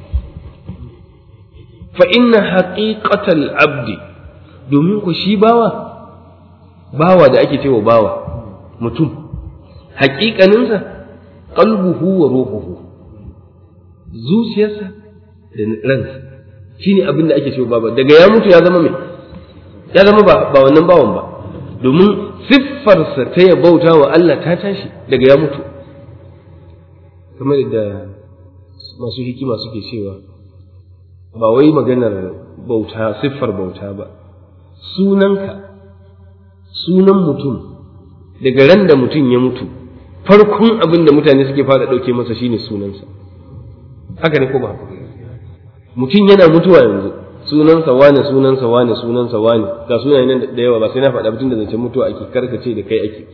fa inna haqiqatal abdi domin ku shi bawa bawa da ake cewa bawa mutum haƙiƙaninsa qalbuhu wa ruhuhu zuciyarsa da ransa shine abin da ake cewa bawa daga ya mutu ya zama mai ya zama ba wannan bawan ba domin siffarsa ta ya bauta wa Allah ta tashi daga ya mutu kamar da masu hikima suke cewa ba wai maganar bauta siffar bauta ba sunanka sunan mutum daga ran da mutum ya mutu farkon abin da mutane suke fara ɗauke masa shine sunansa haka ne ko ba mutum yana mutuwa yanzu sunansa wane sunansa wane sunansa wane ga sunaye nan da yawa ba sai na faɗa tun da zancen mutuwa ake karkace da kai ake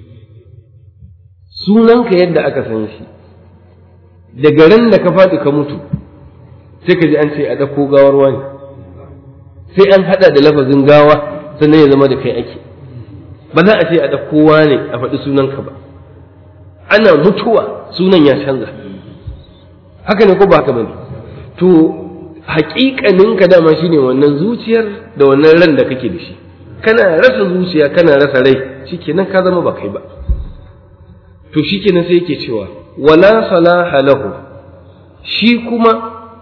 sunanka yadda aka san shi daga ran da ka faɗi ka mutu sai ka ji an ce a ɗauko gawar wani sai an haɗa da lafazin gawa sannan ya zama da kai ake ba za a ce a ɗauko wane a faɗi sunanka ba ana mutuwa sunan ya canza haka ne ko ba haka bane to haƙiƙaninka dama shine wannan zuciyar da wannan ran da kake da shi kana rasa zuciya kana rasa rai shikenan ka zama ba kai ba to shikenan sai yake cewa wala salaha lahu shi kuma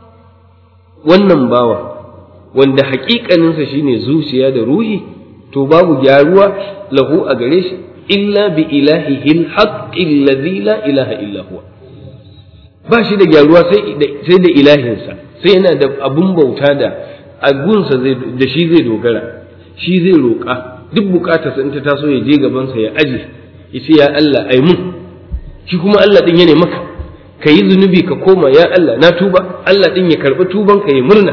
wannan bawa wanda haƙiƙaninsa shine zuciya da ruhi to babu gyaruwa lahu a gare shi illa bi ilahihi alhaqqi alladhi la ilaha illa huwa ba shi da gyaruwa sai da ilahinsa sai yana da abun bauta da agunsa da shi zai dogara shi zai roƙa duk bukatarsa in ta taso ya je gabansa ya aje ya ce ya Allah ai mun shi kuma Allah din ya ne maka ka yi zunubi ka koma ya Allah na tuba Allah din ya karɓi tuban ka ya murna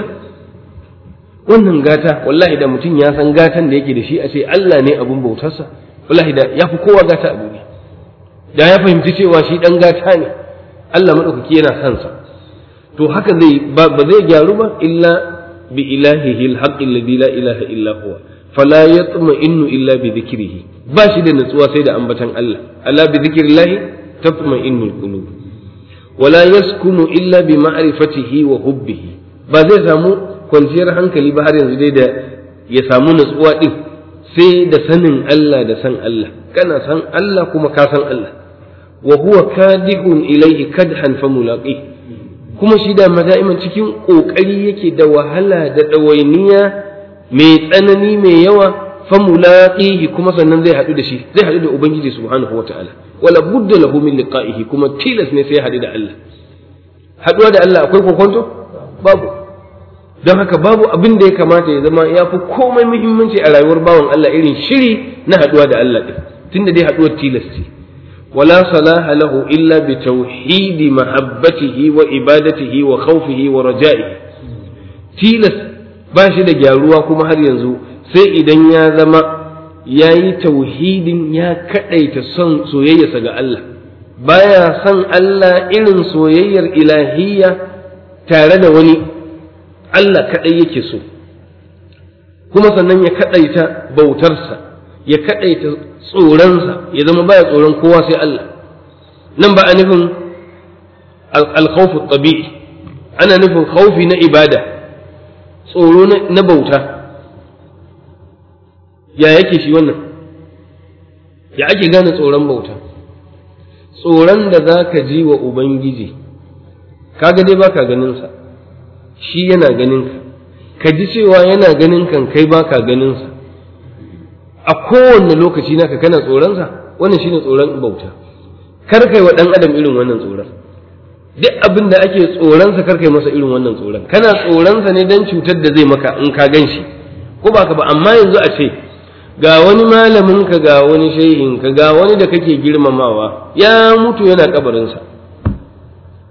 wannan gata wallahi da mutum ya san gatan da yake da shi a ce Allah ne abun bautarsa wallahi da ya fi kowa gata a duniya da ya fahimci cewa shi dan gata ne Allah maɗaukaki yana son sa to haka zai ba zai gyaru ba illa bi ilahihi alhaqqi alladhi la ilaha illa huwa fala yatma'innu illa bi dhikrihi ba shi da natsuwa sai da ambatan Allah ala bi dhikrillahi tatma'innu alqulub wala yaskunu illa bi ma'rifatihi wa hubbihi ba zai samu kwanciyar hankali ba har yanzu dai da ya samu natsuwa din sai da sanin Allah da san Allah kana san Allah kuma ka san Allah wa huwa kadihun ilaihi kadhan fa mulaqi kuma shi da da'iman cikin kokari yake da wahala da dawainiya mai tsanani mai yawa fa mulaqihi kuma sannan zai hadu da shi zai hadu da ubangiji subhanahu wataala wala budda lahu min liqa'ihi kuma tilas ne sai ya hadu da Allah haduwa da Allah akwai kokonto babu don haka babu abin da ya kamata ya zama ya fi komai muhimmanci a rayuwar bawan Allah irin shiri na haduwa da Allah din tunda dai haduwar tilas ce ولا صلاح له إلا بتوحيد محبته وإبادته وخوفه ورجائه تيلس bashi da gyaruwa kuma har yanzu sai idan ya zama ya yi tauhidin ya kaɗaita son soyayyarsa ga Allah baya son Allah irin soyayyar ilahiyya tare da wani Allah kaɗai yake so kuma sannan ya kaɗaita bautarsa ya kaɗaita tsoronsa ya zama baya tsoron kowa sai Allah nan ba a nufin alkhawfu tabi'i ana nufin khawfi na ibada tsoro na bauta ya yake shi wannan ya ake gane tsoron bauta tsoron da za ka ji wa ubangiji kaga dai baka ganinsa shi yana ganinka ka ji cewa yana ganin kan kai baka ganinsa a kowanne lokaci naka kana tsoronsa wannan shine tsoron bauta kar kai wa dan adam irin wannan tsoron duk abin da ake tsoronsa kar kai masa irin wannan tsoron kana tsoronsa ne dan cutar da zai maka in ka gan shi ko ba ka ba amma yanzu a ce ga wani malamin ka ga wani shehin ka ga wani da kake girmamawa ya mutu yana kabarinsa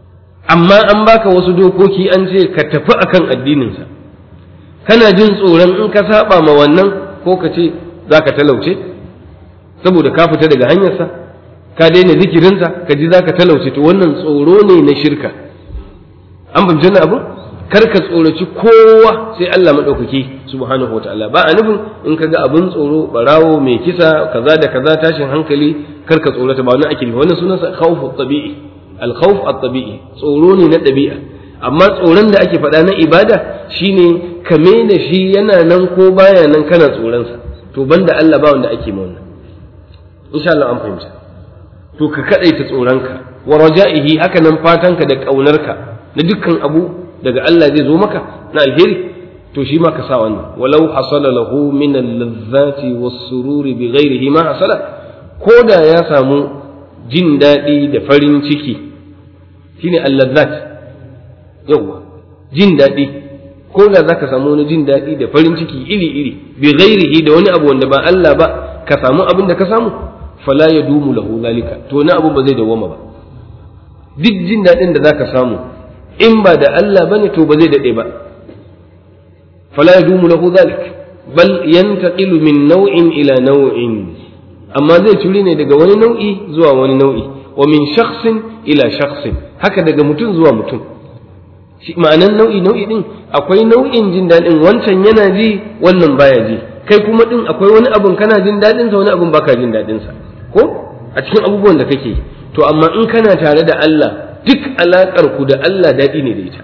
amma an baka wasu dokoki an ce ka tafi akan addininsa kana jin tsoron in ka saba ma wannan ko ka ce za ka talauce saboda ka fita daga hanyarsa ka daina zikirinsa ka ji za ka talauce to wannan tsoro ne na shirka an bamce na abu kar ka tsoraci kowa sai Allah maɗaukaki subhanahu wataala ba a nufin in ka ga abin tsoro barawo mai kisa kaza da kaza tashin hankali kar ka tsorata ba wani ake nufi wannan sunansa khawfu tabi'i al-khawf at-tabi'i tsoro ne na ɗabi'a amma tsoron da ake faɗa na ibada shine ka da shi yana nan ko baya nan kana tsoronsa to banda Allah ba wanda ake ma wannan insha Allah an fahimta to ka kadaita tsoronka wa raja'ihi haka nan fatanka da ƙaunarka na dukkan abu daga Allah zai zo maka na alheri to shi ma ka sa wannan walau hasala lahu min al-lazzati was-sururi bi ghairihi ma hasala ko da ya samu jin daɗi da farin ciki shine al-lazzat yawa jin daɗi ko da zaka samu wani jin daɗi da farin ciki iri iri bi ghairihi da wani abu wanda ba Allah ba ka samu abin da ka samu fala yadumu lahu zalika to na abu ba zai dawwama ba duk jin daɗin da zaka samu in ba da Allah bane to ba zai dade ba fala yadumu lahu zalik bal yantaqilu min naw'in ila naw'in amma zai turi ne daga wani nau'i zuwa wani nau'i wa min shakhsin ila shakhsin haka daga mutum zuwa mutum shi ma'anan nau'i nau'i din akwai nau'in jin daɗin wancan yana ji wannan baya ji kai kuma din akwai wani abun kana jin daɗin sa wani abun baka jin daɗin sa ko a cikin abubuwan da kake to amma in kana tare da Allah duk alaƙar ku da Allah daɗi ne da ita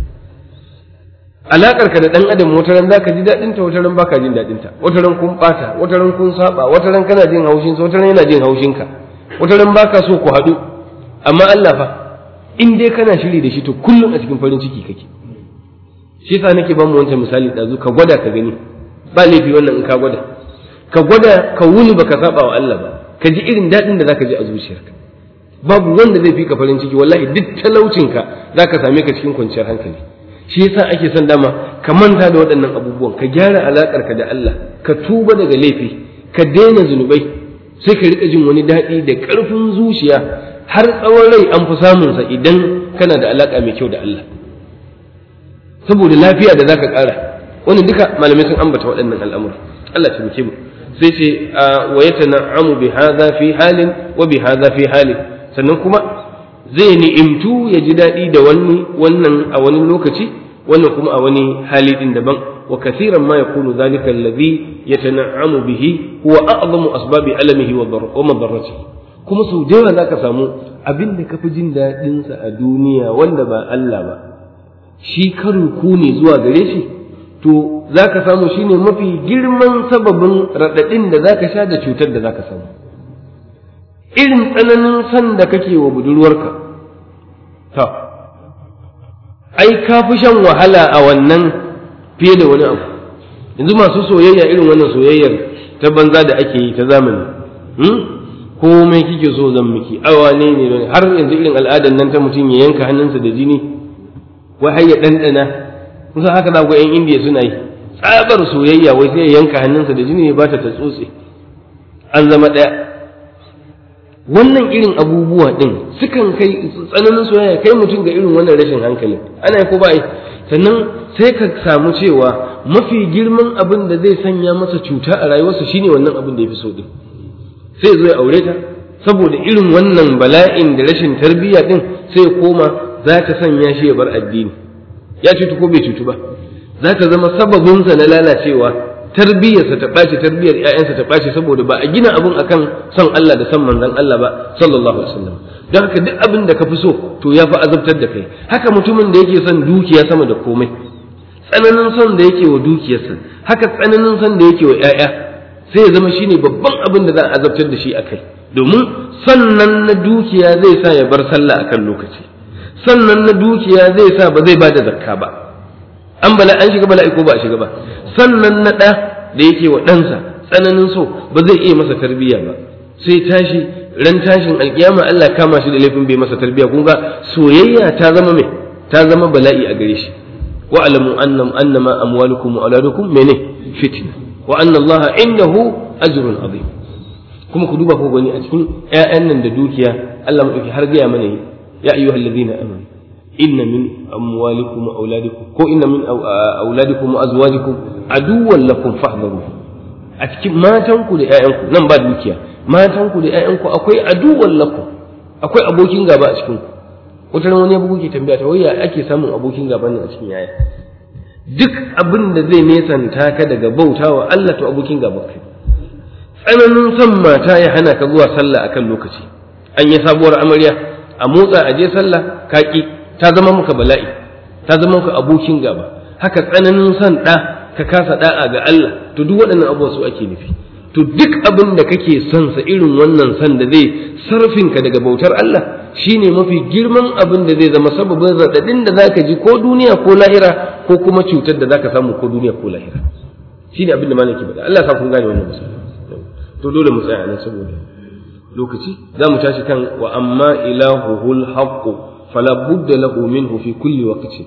alaƙar ka da ɗan adam wata ran zaka ji daɗin ta wata ran baka jin daɗin ta wata ran kun ɓata wata ran kun saba wata ran kana jin haushin sa wata ran yana jin haushin ka wata ran baka so ku haɗu amma Allah fa in dai kana shiri da shi to kullum a cikin farin ciki kake shi yasa nake ba mu wancan misali ɗazu ka gwada ka gani ba laifi wannan in ka gwada ka gwada ka wuni baka saba wa Allah ba ka ji irin daɗin da zaka ji a zuciyarka babu wanda zai fi ka farin ciki wallahi duk talaucinka za ka same ka cikin kwanciyar hankali shi yasa ake son dama ka manta da waɗannan abubuwan ka gyara alaƙar ka da Allah ka tuba daga laifi ka daina zunubai sai ka riƙa jin wani daɗi da ƙarfin zuciya har tsawon rai an fi samunsa idan kana da alaƙa mai kyau da Allah saboda lafiya da zaka ƙara wannan duka malamai sun ambata waɗannan al'amura Allah ta muke mu sai ce wa yatana'amu bi hadha fi halin wa bi hadha fi halin sannan kuma zai ni'imtu ya ji daɗi da wani wannan a wani lokaci wannan kuma a wani hali din daban wa kathiran ma yakunu dhalika alladhi yatana'amu bihi huwa a'zamu asbabi alamihi wa madarratihi kuma sau da yawa zaka samu abin da kafi jin daɗin sa a duniya wanda ba Allah ba shi karin ku ne zuwa gare shi to zaka samu shine mafi girman sababin raɗaɗin da zaka sha da cutar da zaka samu irin tsananin san da kake wa budurwarka ta ai ka fi shan wahala a wannan fiye da wani abu yanzu masu soyayya irin wannan soyayyar ta banza da ake yi ta zamani komai kike so zan miki awa ne ne har yanzu irin al'adar nan ta mutum ya yanka hannunsa da jini wai har ya ɗanɗana kusa haka za ku 'yan indiya suna yi tsabar soyayya wai sai ya yanka hannunsa da jini ya bata ta tsotse an zama ɗaya wannan irin abubuwa ɗin sukan kai tsananin soyayya kai mutum ga irin wannan rashin hankali ana yi ko ba yi sannan sai ka samu cewa mafi girman abin da zai sanya masa cuta a rayuwarsa shine wannan abin da ya fi so din sai zo ya aure ta saboda irin wannan bala'in da rashin tarbiyya din sai ya koma za ta sanya shi ya bar addini ya cutu ko bai cutu ba za ta zama sababinsa na lalacewa tarbiyyarsa ta ɓaci tarbiyyar ‘ya'yansa ta ɓaci saboda ba a gina abin akan son Allah da son manzon Allah ba sallallahu alaihi wasallam don haka duk abin da ka fi so to ya fi azabtar da kai haka mutumin da yake son dukiya sama da komai tsananin son da yake wa dukiyarsa haka tsananin son da yake wa ‘ya'ya sai ya zama shine babban abin da za a azabtar da shi a kai domin sannan na dukiya zai sa ya bar sallah akan lokaci sannan na dukiya zai sa ba zai ba da zakka ba an bala an shiga bala'i ko ba a shiga ba sannan na ɗa da yake wa ɗansa tsananin so ba zai iya masa tarbiyya ba sai tashi ran tashin alkiyama Allah kama shi da laifin bai masa tarbiyya kun ga soyayya ta zama mai ta zama bala'i a gare shi wa alamu annam annama amwalukum wa auladukum mene fitna wa anna Allah indahu ajrun azim kuma ku duba ko gani a cikin ƴaƴan nan da dukiya Allah madauki har gaya mana ya ayyuhallazina amanu inna min amwalikum wa auladikum ko inna min auladikum wa azwajikum aduwwan lakum fahdharu a cikin matanku da ƴaƴanku nan ba dukiya matanku da ƴaƴanku akwai aduwwan lakum akwai abokin gaba a cikin ku wata ran wani abu ke tambaya ta waya ake samun abokin gaba nan a cikin yaya duk abin da zai nesanta ka daga bautawa Allah to abokin gaba kai tsananin son mata ya hana ka zuwa sallah akan lokaci an yi sabuwar amarya a motsa a je sallah ka ki ta zama muka bala'i ta zama muka abokin gaba haka tsananin son ɗa ka kasa da'a ga Allah to duk waɗannan abubuwa su ake nufi to duk abin da kake son sa irin wannan son da zai sarfin ka daga bautar Allah shine mafi girman abin da zai zama sababin raɗaɗin da zaka ji ko duniya ko lahira ko kuma cutar da zaka samu ko duniya ko lahira shine abin da malaki faɗa Allah sa kun gane wannan misali to dole mu tsaya nan saboda lokaci za mu tashi kan wa amma ilahuhul haqqu fala budda lahu minhu fi kulli waqtin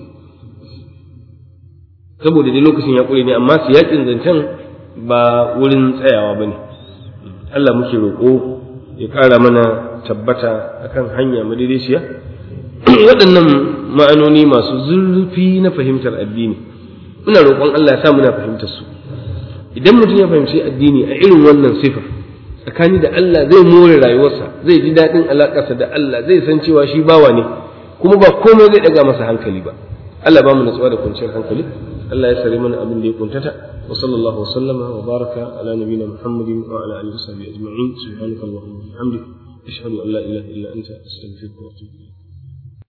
saboda dai lokacin ya kure ne amma siyakin zancen ba wurin tsayawa bane Allah muke roƙo ya ƙara mana tabbata akan hanya madaidaiciya waɗannan ma'anoni masu zurfi na fahimtar addini muna roƙon Allah ya sa muna fahimtar su idan mutum ya fahimci addini a irin wannan sifa tsakani da Allah zai more rayuwarsa zai ji daɗin alaƙarsa da Allah zai san cewa shi bawa ne kuma ba komai zai ɗaga masa hankali ba Allah ba mu natsuwa da kwanciyar hankali Allah ya sare mana abin da ya kuntata wa sallallahu wa sallama wa baraka ala nabiyina Muhammadin wa ala alihi wa sahbihi ajma'in subhanakallahumma wa bihamdika ashhadu an la ilaha illa anta astaghfiruka wa atubu ilayk